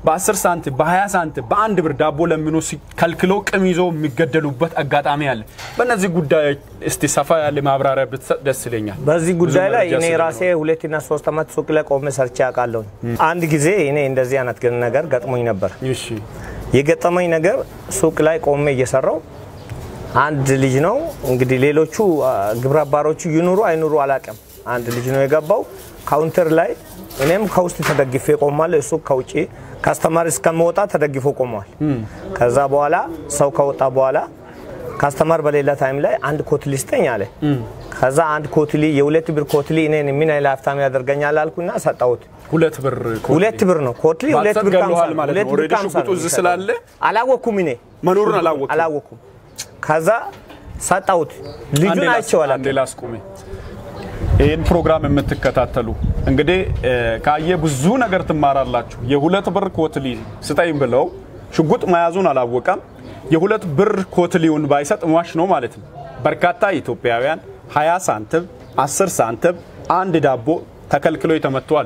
በ10 ሳንቲም በ20 ሳንቲም በአንድ ብር ዳቦ ለምኖ ከልክሎ ቅም ይዞ የሚገደሉበት አጋጣሚ አለ። በእነዚህ ጉዳዮች እስቲ ሰፋ ያለ ማብራሪያ ብትሰጥ ደስ ይለኛል። በዚህ ጉዳይ ብዙ ላይ መረጃ እኔ ስለሚኖር። ራሴ ሁለትና ሶስት ዓመት ሱቅ ላይ ቆሜ ሰርቼ አውቃለሁ። አንድ ጊዜ እኔ እንደዚህ አይነት ግን ነገር ገጥሞኝ ነበር። እሺ የገጠመኝ ነገር ሱቅ ላይ ቆሜ እየሰራው አንድ ልጅ ነው እንግዲህ ሌሎቹ አ፣ ግብረ አባሮቹ ይኑሩ አይኑሩ አላውቅም። አንድ ልጅ ነው የገባው ካውንተር ላይ እኔም ከውስጥ ተደግፌ ቆማለሁ። እሱ ከውጭ ካስተማር እስከመወጣ ተደግፎ ቆመዋል። ከዛ በኋላ ሰው ከወጣ በኋላ ካስተማር በሌላ ታይም ላይ አንድ ኮትሊ ስጠኝ አለ። ከዛ አንድ ኮትሊ የሁለት ብር ኮትሊ እኔን ምን ያህል ሀብታም ያደርገኛል አልኩና ሰጠሁት። ሁለት ብር ኮትሊ። ሁለት ብር ነው ኮትሊ ሁለት ብር ባትሰጥ ከሀምሳ ገለዋል ነው። ማለት ሁለት ነው። ብር ኦልሬዲ ከሀምሳ ሽጉጡ ነው እዚህ የሚሰጠው። ስላለ አላወኩም እኔ መኖሩን አላወቅም። አላወኩም። ከዛ ሰጣሁት። ልጁን አንዴ ላስ- አይቼው አንዴ አላውቅም። ላስቁሜ። ይህን ፕሮግራም የምትከታተሉ እንግዲህ እ፣ ካየ ብዙ ነገር ትማራላችሁ። የሁለት ብር ኮትሊ ስጠኝ ብለው ሽጉጥ መያዙን አላወቀም። የሁለት ብር ኮትሊውን ባይሰጥ ሟች ነው ማለት ነው። በርካታ ኢትዮጵያውያን 20 ሳንቲም፣ 10 ሳንቲም፣ አንድ ዳቦ ተከልክለው የተመቱ አሉ።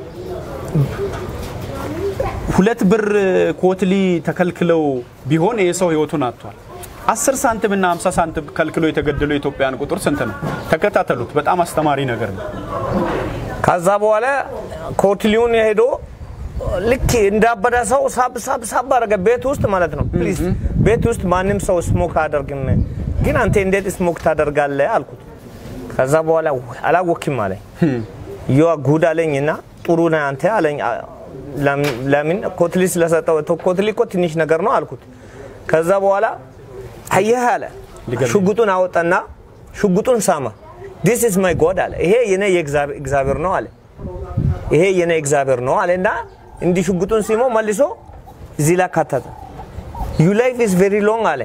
ሁለት ብር ኮትሊ ተከልክለው ቢሆን ይህ ሰው ህይወቱን አጥቷል። 10 ሳንቲም እና 50 ሳንቲም ከልክሎ የተገደሉ የኢትዮጵያን ቁጥር ስንት ነው? ተከታተሉት። በጣም አስተማሪ ነገር ነው። ከዛ በኋላ ኮትሊውን ሄዶ ልክ እንዳበደ ሰው ሳብ ሳብ ሳብ አደረገ ቤት ውስጥ ማለት ነው። ፕሊዝ ቤት ውስጥ ማንም ሰው ስሞክ አያደርግም፣ ግን አንተ እንዴት ስሞክ ታደርጋለህ አልኩት። ከዛ በኋላ ውይ አላወክም አለኝ። ዮ ጉድ አለኝ እና ጥሩ ነህ አንተ አለኝ። አ- ለምን- ለምን ኮትሊ ስለሰጠው ኮትሊ እኮ ትንሽ ነገር ነው አልኩት። ከዛ በኋላ አየህ አለ ሊገርም። ሽጉጡን አወጣና ሽጉጡን ሳማ። ዲስ ኢዝ ማይ ጎድ አለ። ይሄ የኔ የእግዚአብሔር እግዚአብሔር ነው አለ። ይሄ የኔ እግዚአብሔር ነው አለና እንዲህ ሽጉጡን ሲሞ መልሶ እዚህ ላይ ካተተ ዩ ላይፍ ኢዝ ቬሪ ሎንግ አለ።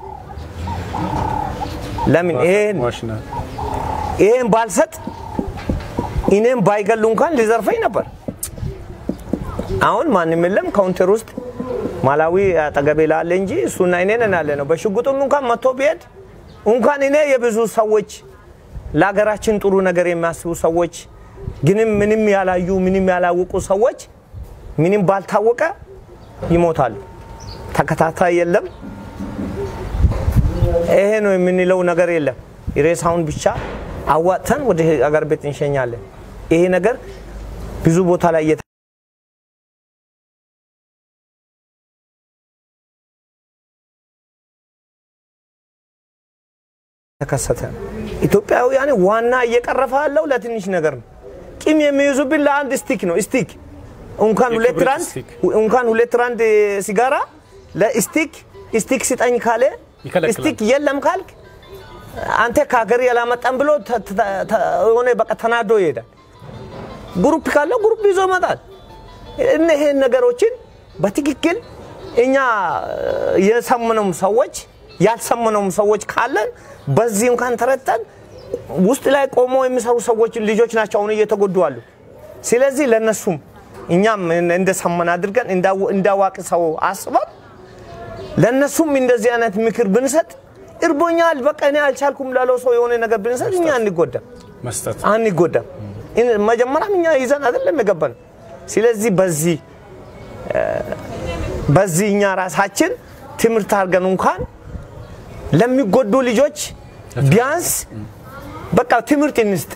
ለምን ይሄን ሟች ነህ። ይሄን ባልሰጥ እኔም ባይገሉ እንኳን ሊዘርፈኝ ነበር። አሁን ማንም የለም ካውንተር ውስጥ ማላዊ አጠገቤ ላለ እንጂ እሱና እኔ ነን ያለ ነው። በሽጉጡም እንኳን መጥቶ ቢሄድ እንኳን እኔ የብዙ ሰዎች ለሀገራችን ጥሩ ነገር የሚያስቡ ሰዎች ግንም ምንም ያላዩ ምንም ያላወቁ ሰዎች ምንም ባልታወቀ ይሞታሉ። ተከታታይ የለም። ይሄ ነው የምንለው ነገር የለም። ሬሳውን ብቻ አዋጥተን ወደ አገር ቤት እንሸኛለን። ይሄ ነገር ብዙ ቦታ ላይ እየተ ተከሰተ። ኢትዮጵያውያን ዋና እየቀረፈ ያለው ለትንሽ ነገር ነው። ቂም የሚይዙብን ለአንድ ስቲክ ነው። ስቲክ እንኳን ሁለት የክብሪት ራንድ ስቲክ። እንኳን ሁለት ራንድ ሲጋራ ለስቲክ ስቲክ ስጠኝ ካለ ይከለክላል። ስቲክ የለም ካልክ አንተ ከሀገር ያላመጣም ብሎ ተ- ተ- ተ- የሆነ በቃ ተናዶ ይሄዳል። ግሩፕ ካለው ግሩፕ ይዞ ይመጣል። እነዚህን ነገሮችን በትክክል እኛ የሰምነውም ሰዎች ያልሰምነውም ሰዎች ካለን በዚህ እንኳን ተረድተን ውስጥ ላይ ቆሞ የሚሰሩ ሰዎች ልጆች ናቸው አሁን እየተጎዱ አሉ። ስለዚህ ለነሱም እኛም እንደሰመን አድርገን እንዳው- እንዳዋቂ ሰው አስበን ለነሱም እንደዚህ አይነት ምክር ብንሰጥ እርቦኛል፣ በቃ እኔ አልቻልኩም ላለው ሰው የሆነ ነገር ብንሰጥ እኛ አንጎዳም መስጠት አንጎዳም። እን- መጀመሪያም እኛ ይዘን አይደለም የገባን። ስለዚህ በዚህ እ፣ በዚህ እኛ ራሳችን ትምህርት አድርገን እንኳን ለሚጎዱ ልጆች ቢያንስ በቃ ትምህርት እንስጥ።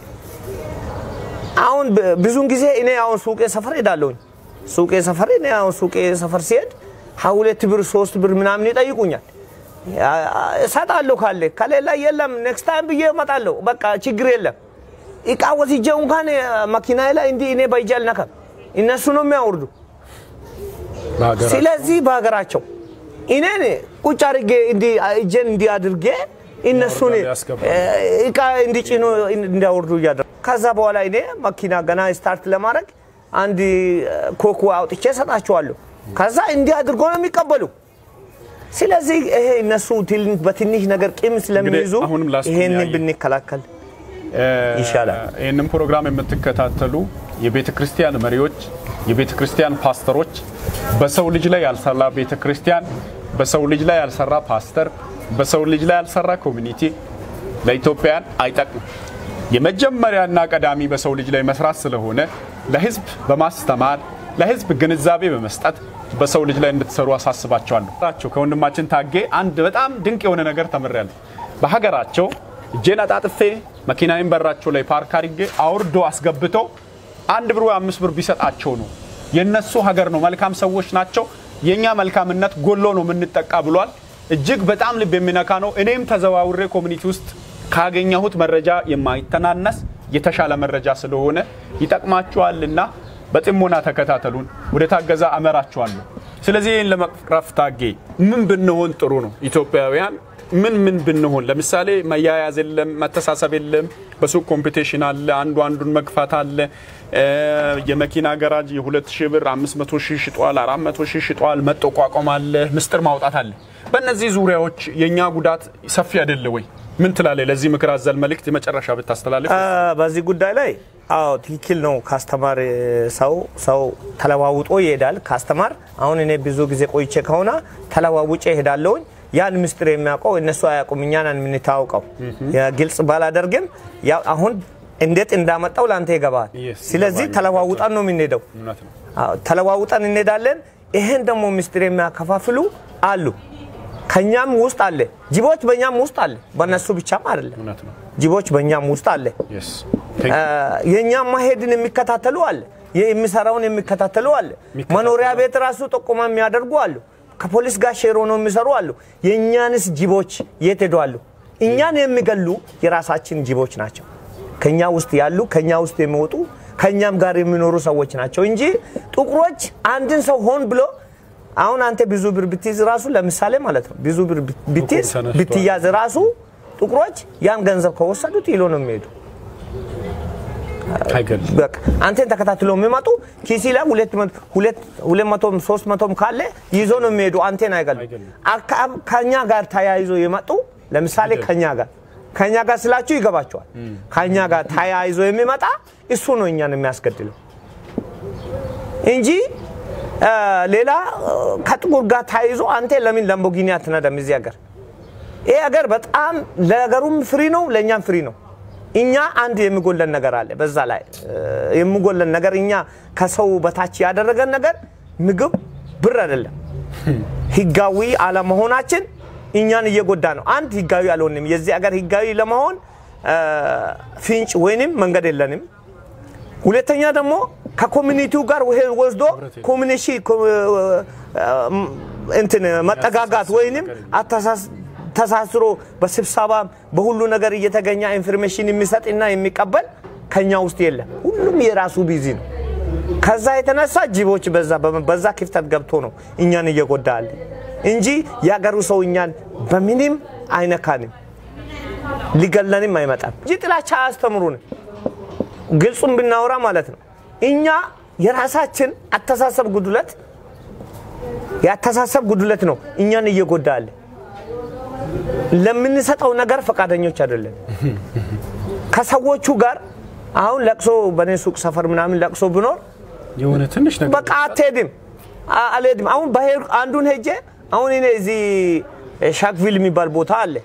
አሁን ብ- ብዙውን ጊዜ እኔ አሁን ሱቄ ሰፈር ሄዳለሁኝ። ሱቄ ሰፈር እኔ አሁን ሱቄ ሰፈር ሲሄድ ሀ ሁለት ብር ሶስት ብር ምናምን ይጠይቁኛል። አ- አ- እሰጣለሁ ካለ ከሌላ የለም ኔክስት ታይም ብዬ እመጣለሁ። በቃ ችግር የለም። እቃ ወስጄ እንኳን መኪና ላይ እንዲህ እኔ በእጄ አልነካም። እነሱ ነው የሚያወርዱ። በሀገራችን ስለዚህ በሀገራቸው እኔን ቁጭ አድርጌ እንዲህ እጄን እንዲህ አድርጌ እነሱን ያወርዳሉ፣ ያስገባሉ። እ፣ እቃ እንዲጭኑ እንዲያወርዱ እያደረጉ ከዛ በኋላ እኔ መኪና ገና ስታርት ለማድረግ አንድ እ፣ ኮኮ አውጥቼ እሰጣቸዋለሁ። ከዛ እንዲህ አድርጎ ነው የሚቀበሉ። ስለዚህ ይሄ እነሱ ትል- በትንሽ ነገር ቂም ስለሚይዙ አሁንም ላስቁም ይሄንን ያየ- ብንከላከል ይሻላል። ይህንን ፕሮግራም የምትከታተሉ የቤተ ክርስቲያን መሪዎች፣ የቤተ ክርስቲያን ፓስተሮች፣ በሰው ልጅ ላይ ያልሰራ ቤተ ክርስቲያን፣ በሰው ልጅ ላይ ያልሰራ ፓስተር፣ በሰው ልጅ ላይ ያልሰራ ኮሚኒቲ ለኢትዮጵያን አይጠቅምም። የመጀመሪያና ቀዳሚ በሰው ልጅ ላይ መስራት ስለሆነ ለሕዝብ በማስተማር ለህዝብ ግንዛቤ በመስጠት በሰው ልጅ ላይ እንድትሰሩ አሳስባቸዋለሁ። ራቸው ከወንድማችን ታጌ አንድ በጣም ድንቅ የሆነ ነገር ተምሬያለሁ። በሀገራቸው እጄን አጣጥፌ መኪናዬን በራቸው ላይ ፓርክ አድርጌ አውርዶ አስገብቶ አንድ ብር ወይ አምስት ብር ቢሰጣቸው ነው የነሱ ሀገር ነው። መልካም ሰዎች ናቸው። የእኛ መልካምነት ጎሎ ነው የምንጠቃ ብሏል። እጅግ በጣም ልብ የሚነካ ነው። እኔም ተዘዋውሬ ኮሚኒቲ ውስጥ ካገኘሁት መረጃ የማይተናነስ የተሻለ መረጃ ስለሆነ ይጠቅማችኋልና በጥሞና ተከታተሉን። ወደ ታገዛ አመራችኋለሁ። ስለዚህ ይህን ለመቅረፍ ታጌ ምን ብንሆን ጥሩ ነው? ኢትዮጵያውያን ምን ምን ብንሆን፣ ለምሳሌ መያያዝ የለም፣ መተሳሰብ የለም፣ በሱቅ ኮምፒቴሽን አለ፣ አንዱ አንዱን መግፋት አለ። የመኪና ገራጅ የሁለት ሺህ ብር አምስት መቶ ሺህ ሽጧል፣ አራት መቶ ሺህ ሽጧል፣ መጠቋቋም አለ፣ ምስጢር ማውጣት አለ። በእነዚህ ዙሪያዎች የእኛ ጉዳት ሰፊ አይደለ ወይ? ምን ትላለህ? ለዚህ ምክር አዘል መልእክት የመጨረሻ ብታስተላልፍ። በዚህ ጉዳይ ላይ አዎ ትክክል ነው። ካስተማር ሰው ሰው ተለዋውጦ ይሄዳል። ካስተማር አሁን እኔ ብዙ ጊዜ ቆይቼ ከሆነ ተለዋውጬ ይሄዳለሁኝ። ያን ምስጢር የሚያውቀው እነሱ አያውቁም፣ እኛ ነን የምንታወቀው። ግልጽ ባላደርግም ያው አሁን እንዴት እንዳመጣው ለአንተ ይገባል። Yes, ስለዚህ ይገባኛል። ተለዋውጠን ነው የምንሄደው። እውነት ነው። አዎ፣ ተለዋውጠን እንሄዳለን። ይህን ደግሞ ምስጢር የሚያከፋፍሉ አሉ። ከኛም ውስጥ አለ፣ ጅቦች በእኛም ውስጥ አለ። በእነሱ ብቻም አይደለም፣ እውነት ነው። ጅቦች በእኛም ውስጥ አለ። Yes. Thank you. የእኛም ማሄድን የሚከታተሉ አለ፣ የሚሰራውን የሚከታተሉ አለ። መኖሪያ ቤት ራሱ ጠቆማ የሚያደርጉ አሉ። ከፖሊስ ጋር ሼር ሆነው የሚሰሩ አሉ። የእኛንስ ጅቦች የት ሄደዋሉ? እኛን የሚገሉ የራሳችን ጅቦች ናቸው። ከኛ ውስጥ ያሉ ከኛ ውስጥ የሚወጡ ከኛም ጋር የሚኖሩ ሰዎች ናቸው እንጂ ጥቁሮች አንድን ሰው ሆን ብሎ አሁን አንተ ብዙ ብር ብትይዝ ራሱ ለምሳሌ ማለት ነው ብዙ ብር ብትይዝ ተነስቷል። ብትያዝ ራሱ ጥቁሮች ያን ገንዘብ ከወሰዱት ይሎ ነው የሚሄዱ። አይገልም። በቃ አንተን ተከታትሎ የሚመጡ ኪሲ ላይ ሁለት መቶ- ሁለት ሁለት መቶም ሶስት መቶም ካለ ይዞ ነው የሚሄዱ። አንቴን አይገሉም። አይገሉም። አካ- ከኛ ጋር ተያይዞ የመጡ ለምሳሌ ከኛ ጋር ከኛ ጋር ስላችሁ ይገባቸዋል። ከኛ ጋር ተያይዞ የሚመጣ እሱ ነው እኛን የሚያስገድለው እንጂ አ፣ ሌላ አ፣ ከጥቁር ጋር ተያይዞ አንተ ለምን ላምቦጊኒ አትነዳም እዚህ ሀገር? ይህ ሀገር በጣም ለሀገሩም ፍሪ ነው፣ ለእኛም ፍሪ ነው። እኛ አንድ የሚጎለን ነገር አለ። በዛ ላይ እ፣ የሚጎለን ነገር እኛ ከሰው በታች ያደረገን ነገር ምግብ፣ ብር አይደለም። ህጋዊ አለመሆናችን እኛን እየጎዳ ነው። አንድ ህጋዊ አልሆንም። የዚህ ሀገር ህጋዊ ለመሆን እ፣ ፍንጭ ወይንም መንገድ የለንም። ሁለተኛ ደግሞ ከኮሚኒቲው ጋር ውሄ ወስዶ ኮሚኒሺ እንትን መጠጋጋት ወይንም አተሳስ- ተሳስሮ በስብሰባ በሁሉ ነገር እየተገኘ ኢንፎርሜሽን የሚሰጥና የሚቀበል ከኛ ውስጥ የለም። ሁሉም የራሱ ቢዚ ነው። ከዛ የተነሳ ጅቦች በዛ በዛ ክፍተት ገብቶ ነው እኛን እየጎዳ አለ እንጂ የአገሩ ሰው እኛን በምንም አይነካንም፣ ሊገለንም አይመጣም እንጂ ጥላቻ አያስተምሩንም። ግልጹን ብናወራ ማለት ነው። እኛ የራሳችን አተሳሰብ ጉድለት የአተሳሰብ ጉድለት ነው እኛን እየጎዳ አለ። ለምንሰጠው ነገር ፈቃደኞች አይደለም። ከሰዎቹ ጋር አሁን ለቅሶ በእኔ ሱቅ ሰፈር ምናምን ለቅሶ ብኖር የሆነ ትንሽ ነገር በቃ አትሄድም፣ አ- አልሄድም። አሁን በሄድ አንዱን ሄጄ አሁን እኔ እዚህ ሻክቪል የሚባል ቦታ አለ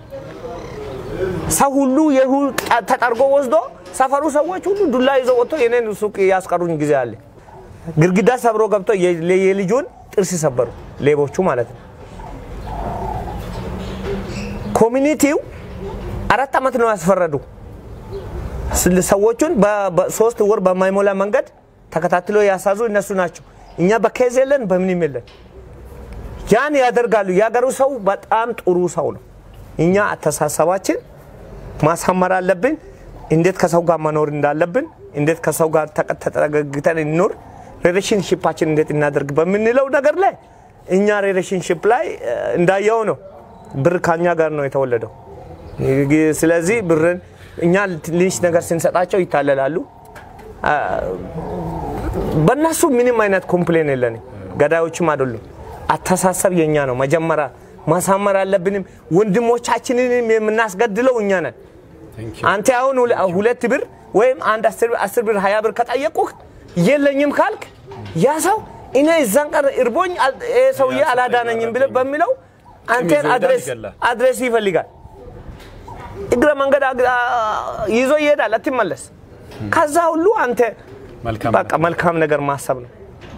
ሰው ሁሉ የሁ ተጠርጎ ወስዶ ሰፈሩ ሰዎች ሁሉ ዱላ ይዘው ወጥቶ የኔን ሱቅ ያስቀሩኝ ጊዜ አለ። ግድግዳ ሰብሮ ገብቶ የ- የልጁን ጥርስ ሰበሩ ሌቦቹ ማለት ነው። ኮሚኒቲው አራት ዓመት ነው ያስፈረዱ ስለ ሰዎቹን በ- በሶስት ወር በማይሞላ መንገድ ተከታትሎ ያሳዙ እነሱ ናቸው። እኛ በኬዝ የለን በምንም የለን። ያን ያደርጋሉ። የሀገሩ ሰው በጣም ጥሩ ሰው ነው። እኛ አተሳሰባችን ማሳመር አለብን። እንዴት ከሰው ጋር መኖር እንዳለብን፣ እንዴት ከሰው ጋር ተቀ- ተጠጋግተን እንኖር፣ ሪሌሽንሽፓችን እንዴት እናደርግ በምንለው ነገር ላይ እኛ ሪሌሽንሽፕ ላይ እ፣ እንዳየው ነው። ብር ከኛ ጋር ነው የተወለደው። ይ- ስለዚህ ብርን እኛ ትንሽ ነገር ስንሰጣቸው ይታለላሉ። አ፣ በእነሱ ምንም አይነት ኮምፕሌን የለንም። ገዳዮችም አይደሉም። አተሳሰብ የኛ ነው። መጀመሪያ ማሳመር አለብንም። ወንድሞቻችንንም የምናስገድለው እኛ ነን። አንተ አሁን ሁለ- ሁለት ብር ወይም አንድ አስር ብር- አስር ብር ሀያ ብር ከጠየቁህ የለኝም ካልክ ያ ሰው እኔ እዛን ቀን እርቦኝ አል- ይሄ ሰውዬ አላዳነኝም ብለህ በሚለው አንተን ይዞ ይሄዳል፣ አድሬስ ይገላል። አድሬስ ይፈልጋል። እግረ መንገድ አግ- አ- ይዞ ይሄዳል፣ አትመለስ። ከዛ ሁሉ አንተ መልካም በቃ መልካም ነገር ማሰብ ነው።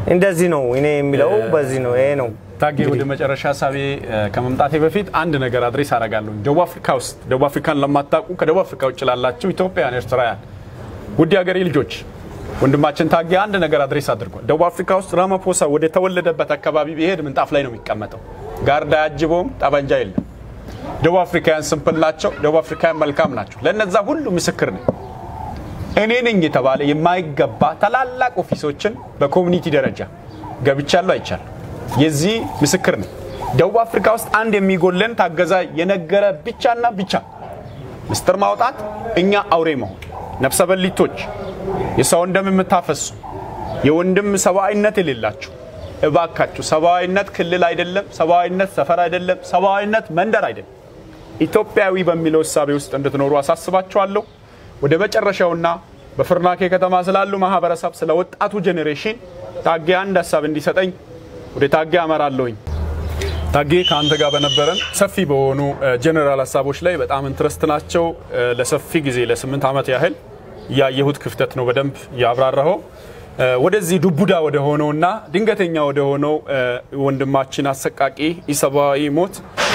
እንደዚህ ነው እኔ የሚለው በዚህ ነው ይሄ ነው ታጌ ወደ መጨረሻ ሀሳቤ ከመምጣቴ በፊት አንድ ነገር አድሬስ አደርጋለሁ። ደቡብ አፍሪካ ውስጥ ደቡብ አፍሪካን ለማታውቁ ከደቡብ አፍሪካ ውጭ ላላችሁ ኢትዮጵያውያን፣ ኤርትራውያን ውድ ሀገሬ ልጆች ወንድማችን ታጌ አንድ ነገር አድሬስ አድርጓል። ደቡብ አፍሪካ ውስጥ ራማፖሳ ወደ ተወለደበት አካባቢ ቢሄድ ምንጣፍ ላይ ነው የሚቀመጠው። ጋርዳ ያጅበውም ጠበንጃ የለም። ደቡብ አፍሪካውያን ስምፕል ናቸው። ደቡብ አፍሪካውያን መልካም ናቸው። ለነዛ ሁሉ ምስክር ነኝ። እኔ ነኝ የተባለ የማይገባ ታላላቅ ኦፊሶችን በኮሚኒቲ ደረጃ ገብቻለሁ፣ አይቻለሁ። የዚህ ምስክር ነኝ። ደቡብ አፍሪካ ውስጥ አንድ የሚጎለን ታገዛ የነገረ ብቻና ብቻ ምስጢር ማውጣት፣ እኛ አውሬ መሆን፣ ነፍሰ በሊቶች፣ የሰውን ደም የምታፈሱ የወንድም ሰብአዊነት የሌላችሁ እባካችሁ፣ ሰብአዊነት ክልል አይደለም፣ ሰብአዊነት ሰፈር አይደለም፣ ሰብአዊነት መንደር አይደለም። ኢትዮጵያዊ በሚለው እሳቤ ውስጥ እንድትኖሩ አሳስባችኋለሁ። ወደ መጨረሻውና በፍርናኬ ከተማ ስላሉ ማህበረሰብ ስለ ወጣቱ ጄኔሬሽን ታጌ አንድ ሀሳብ እንዲሰጠኝ ወደ ታጌ አመራለሁኝ። ታጌ ከአንተ ጋር በነበረን ሰፊ በሆኑ ጀኔራል ሀሳቦች ላይ በጣም ኢንትረስት ናቸው። ለሰፊ ጊዜ ለስምንት ዓመት ያህል ያየሁት ክፍተት ነው በደንብ ያብራራኸው። ወደዚህ ዱቡዳ ወደ ሆነውና ድንገተኛ ወደ ሆነው ወንድማችን አሰቃቂ ኢሰብአዊ ሞት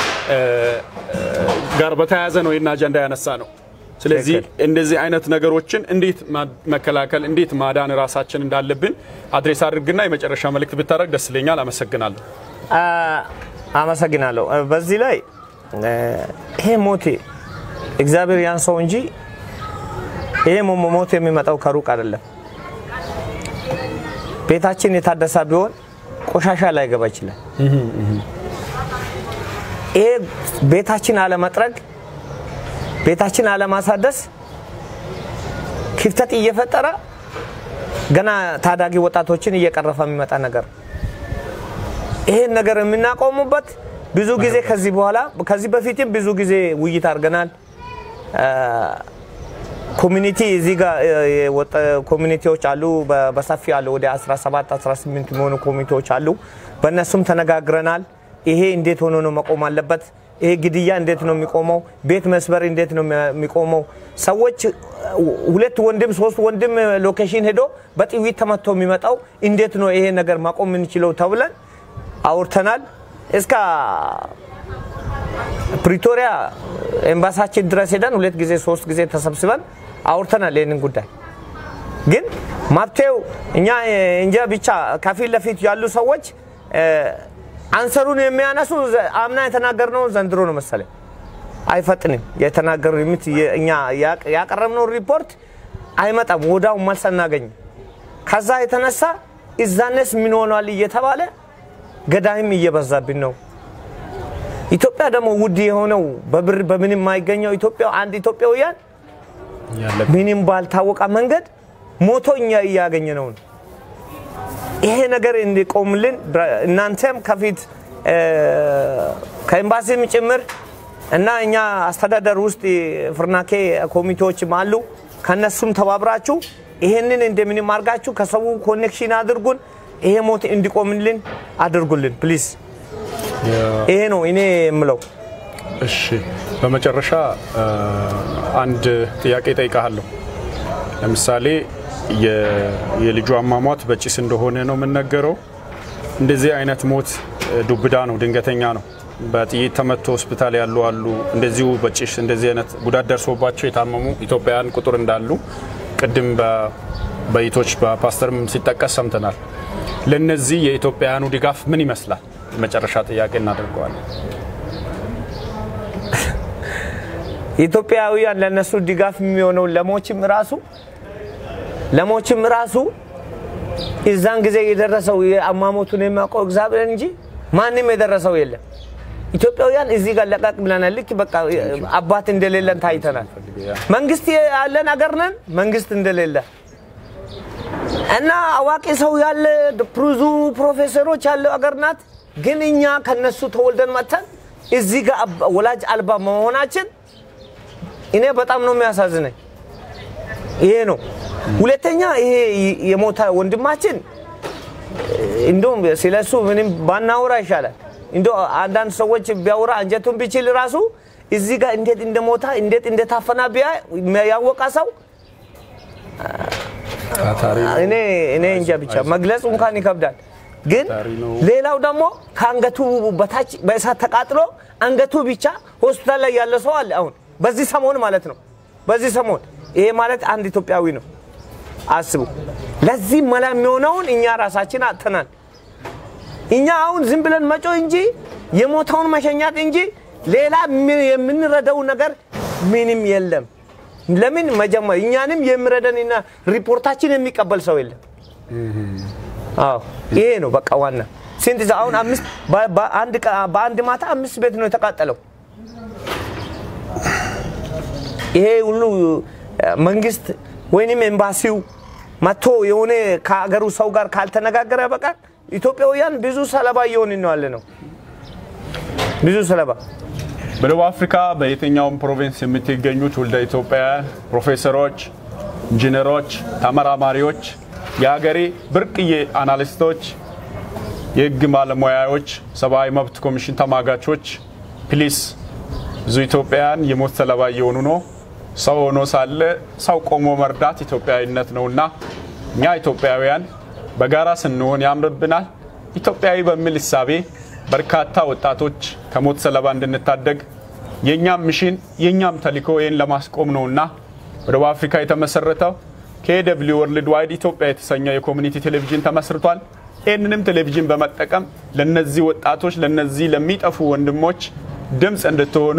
ጋር በተያያዘ ነው ይህን አጀንዳ ያነሳ ነው። ስለዚህ እንደዚህ አይነት ነገሮችን እንዴት መከላከል እንዴት ማዳን ራሳችን እንዳለብን አድሬስ አድርግና የመጨረሻ መልእክት ብታደርግ ደስ ይለኛል። አመሰግናለሁ። አመሰግናለሁ። በዚህ ላይ ይሄ ሞት እግዚአብሔር ያንሰው እንጂ ይሄ ሞት የሚመጣው ከሩቅ አይደለም። ቤታችን የታደሰ ቢሆን ቆሻሻ ላይ ገባ ይችላል። ይሄ ቤታችን አለመጥረግ ቤታችን አለማሳደስ ክፍተት እየፈጠረ ገና ታዳጊ ወጣቶችን እየቀረፈ የሚመጣ ነገር ይሄን ነገር የምናቆሙበት ብዙ ጊዜ ከዚህ በኋላ ከዚህ በፊትም ብዙ ጊዜ ውይይት አድርገናል። ኮሚኒቲ እዚህ ጋር ኮሚኒቲዎች አሉ፣ በሰፊ አሉ። ወደ 17 18 የሚሆኑ ኮሚኒቲዎች አሉ። በእነሱም ተነጋግረናል። ይሄ እንዴት ሆኖ ነው መቆም አለበት? ይሄ ግድያ እንዴት ነው የሚቆመው? ቤት መስበር እንዴት ነው የሚቆመው? ሰዎች ሁለት ወንድም ሶስት ወንድም ሎኬሽን ሄዶ በጥይት ተመቶ የሚመጣው እንዴት ነው ይሄ ነገር ማቆም የምንችለው ተብለን አውርተናል። እስከ ፕሪቶሪያ ኤምባሳችን ድረስ ሄደን ሁለት ጊዜ ሶስት ጊዜ ተሰብስበን አውርተናል ይህንን ጉዳይ። ግን መፍትሄው እኛ እንጃ ብቻ ከፊት ለፊት ያሉ ሰዎች አንሰሩን የሚያነሱ አምና የተናገርነው ዘንድሮ ነው መሰለኝ አይፈጥንም። የተናገሩ እኛ ያቀረብነው ሪፖርት አይመጣም፣ ወዳው መልስ አናገኝም። ከዛ የተነሳ እዛነስ ምን ሆኗል እየተባለ ገዳይም እየበዛብን ነው። ኢትዮጵያ ደግሞ ውድ የሆነው በብር በምንም የማይገኘው ኢትዮጵያ አንድ ኢትዮጵያውያን ምንም ባልታወቀ መንገድ ሞቶ እኛ እያገኘ ነው። ይሄ ነገር እንዲቆምልን እናንተም ከፊት ከኤምባሲም ጭምር እና እኛ አስተዳደር ውስጥ ፍርናኬ ኮሚቴዎችም አሉ። ከነሱም ተባብራችሁ ይሄንን እንደምንም አድርጋችሁ ከሰው ኮኔክሽን አድርጉን። ይሄ ሞት እንዲቆምልን አድርጉልን ፕሊዝ። ይሄ ነው እኔ የምለው። እሺ፣ በመጨረሻ አንድ ጥያቄ ጠይቃለሁ። ለምሳሌ የልጁ አሟሟት በጭስ እንደሆነ ነው የምነገረው። እንደዚህ አይነት ሞት ዱብዳ ነው፣ ድንገተኛ ነው። በጥይት ተመቶ ሆስፒታል ያሉ አሉ። እንደዚሁ በጭስ እንደዚህ አይነት ጉዳት ደርሶባቸው የታመሙ ኢትዮጵያውያን ቁጥር እንዳሉ ቅድም በይቶች በፓስተርም ሲጠቀስ ሰምተናል። ለነዚህ የኢትዮጵያውያኑ ድጋፍ ምን ይመስላል? የመጨረሻ ጥያቄ እናደርገዋለን። ኢትዮጵያውያን ለነሱ ድጋፍ የሚሆነው ለሞችም ራሱ ለሞችም ራሱ እዛን ጊዜ የደረሰው የአሟሟቱን የሚያውቀው እግዚአብሔር እንጂ ማንም የደረሰው የለም። ኢትዮጵያውያን እዚህ ጋር ለቀቅ ብለናል። ልክ በቃ አባት እንደሌለን ታይተናል። መንግስት ያለን አገር ነን፣ መንግስት እንደሌለ እና አዋቂ ሰው ያለ ብዙ ፕሮፌሰሮች ያለው አገር ናት። ግን እኛ ከነሱ ተወልደን መጥተን እዚህ ጋር ወላጅ አልባ መሆናችን እኔ በጣም ነው የሚያሳዝነኝ። ይሄ ነው። ሁለተኛ ይሄ የሞተ ወንድማችን እንደውም ስለሱ ምንም ባናወራ ይሻላል። እንዶ አንዳንድ ሰዎች ቢያወራ አንጀቱን ቢችል ራሱ እዚህ ጋር እንዴት እንደሞታ እንዴት እንደታፈና ቢያ ያወቀ ሰው እኔ እኔ እንጃ ብቻ መግለጹ እንኳን ይከብዳል። ግን ታሪ ነው። ሌላው ደግሞ ከአንገቱ በታች በእሳት ተቃጥሎ አንገቱ ብቻ ሆስፒታል ላይ ያለ ሰው አለ። አሁን በዚህ ሰሞን ማለት ነው። በዚህ ሰሞን ይሄ ማለት አንድ ኢትዮጵያዊ ነው። አስቡ። ለዚህ መላ የሚሆነውን እኛ ራሳችን አጥተናል። እኛ አሁን ዝም ብለን መጮ እንጂ የሞተውን መሸኛት እንጂ ሌላ ምን- የምንረዳው ነገር ምንም የለም። ለምን መጀመር እኛንም የሚረዳንና ሪፖርታችን የሚቀበል ሰው የለም። አዎ ይሄ ነው በቃ ዋና። ስንት ሰው አሁን አምስት በ- በአንድ ቀ- በአንድ ማታ አምስት ቤት ነው የተቃጠለው። ይሄ ሁሉ እ፣ መንግስት ወይንም ኤምባሲው መጥቶ የሆነ ከሀገሩ ሰው ጋር ካልተነጋገረ በቃል ኢትዮጵያውያን ብዙ ሰለባ እየሆንን ነው ያለ ነው። ብዙ ሰለባ በደቡብ አፍሪካ በየትኛውም ፕሮቪንስ የምትገኙ ትውልደ ኢትዮጵያውያን ፕሮፌሰሮች፣ ኢንጂነሮች፣ ተመራማሪዎች፣ የሀገሬ ብርቅዬ አናሊስቶች፣ የህግ ባለሙያዎች፣ ሰብአዊ መብት ኮሚሽን ተሟጋቾች ፕሊስ ብዙ ኢትዮጵያውያን የሞት ሰለባ እየሆኑ ነው። ሰው ሆኖ ሳለ ሰው ቆሞ መርዳት ኢትዮጵያዊነት ነውና እኛ ኢትዮጵያውያን በጋራ ስንሆን ያምርብናል። ኢትዮጵያዊ በሚል እሳቤ በርካታ ወጣቶች ከሞት ሰለባ እንድንታደግ የእኛም ሚሽን የእኛም ተልዕኮ ይህን ለማስቆም ነውና በደቡብ አፍሪካ የተመሰረተው ከኤደብሊው ወርልድ ዋይድ ኢትዮጵያ የተሰኘው የኮሚኒቲ ቴሌቪዥን ተመስርቷል። ይህንንም ቴሌቪዥን በመጠቀም ለነዚህ ወጣቶች ለነዚህ ለሚጠፉ ወንድሞች ድምፅ እንድትሆኑ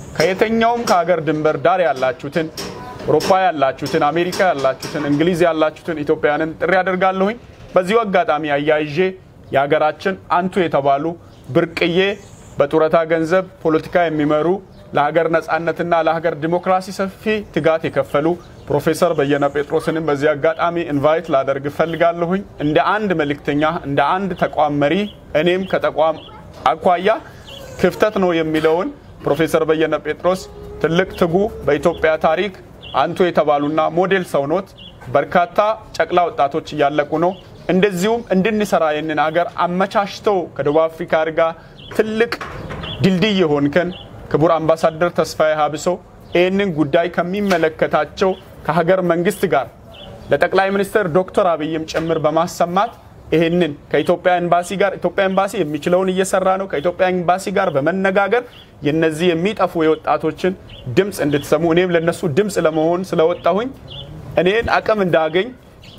ከየትኛውም ከሀገር ድንበር ዳር ያላችሁትን አውሮፓ ያላችሁትን፣ አሜሪካ ያላችሁትን፣ እንግሊዝ ያላችሁትን ኢትዮጵያውያንን ጥሪ አደርጋለሁኝ። በዚሁ አጋጣሚ አያይዤ የሀገራችን አንቱ የተባሉ ብርቅዬ በጡረታ ገንዘብ ፖለቲካ የሚመሩ ለሀገር ነጻነትና ለሀገር ዲሞክራሲ ሰፊ ትጋት የከፈሉ ፕሮፌሰር በየነ ጴጥሮስንም በዚህ አጋጣሚ ኢንቫይት ላደርግ እፈልጋለሁኝ። እንደ አንድ መልእክተኛ፣ እንደ አንድ ተቋም መሪ እኔም ከተቋም አኳያ ክፍተት ነው የሚለውን ፕሮፌሰር በየነ ጴጥሮስ ትልቅ ትጉ በኢትዮጵያ ታሪክ አንቱ የተባሉና ሞዴል ሰው ኖት። በርካታ ጨቅላ ወጣቶች እያለቁ ነው። እንደዚሁም እንድንሰራ ይህንን ሀገር አመቻችተው ከደቡብ አፍሪካ ጋር ትልቅ ድልድይ የሆንከን ክቡር አምባሳደር ተስፋዬ ሀብሶ ይህንን ጉዳይ ከሚመለከታቸው ከሀገር መንግስት ጋር ለጠቅላይ ሚኒስትር ዶክተር አብይም ጭምር በማሰማት ይህንን ከኢትዮጵያ ኤምባሲ ጋር ኢትዮጵያ ኤምባሲ የሚችለውን እየሰራ ነው። ከኢትዮጵያ ኤምባሲ ጋር በመነጋገር የነዚህ የሚጠፉ የወጣቶችን ድምፅ እንድትሰሙ እኔም ለነሱ ድምፅ ለመሆን ስለወጣሁኝ እኔን አቅም እንዳገኝ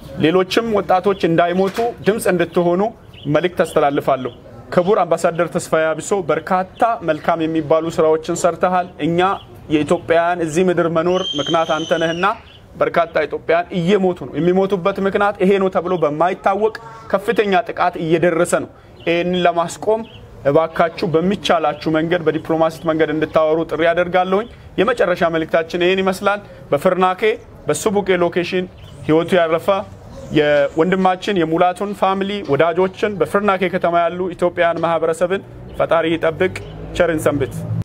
ሌሎችም ወጣቶች እንዳይሞቱ ድምፅ እንድትሆኑ መልእክት አስተላልፋለሁ። ክቡር አምባሳደር ተስፋዬ አብሶ በርካታ መልካም የሚባሉ ስራዎችን ሰርተሃል። እኛ የኢትዮጵያውያን እዚህ ምድር መኖር ምክንያት አንተ ነህና በርካታ ኢትዮጵያውያን እየሞቱ ነው። የሚሞቱበት ምክንያት ይሄ ነው ተብሎ በማይታወቅ ከፍተኛ ጥቃት እየደረሰ ነው። ይህንን ለማስቆም እባካችሁ በሚቻላችሁ መንገድ በዲፕሎማሲት መንገድ እንድታወሩ ጥሪ ያደርጋለሁኝ። የመጨረሻ መልእክታችን ይህን ይመስላል። በፍርናኬ በሱቡቄ ሎኬሽን ህይወቱ ያረፈ የወንድማችን የሙላቱን ፋሚሊ ወዳጆችን በፍርናኬ ከተማ ያሉ ኢትዮጵያውያን ማህበረሰብን ፈጣሪ ይጠብቅ። ቸርን ሰንብት።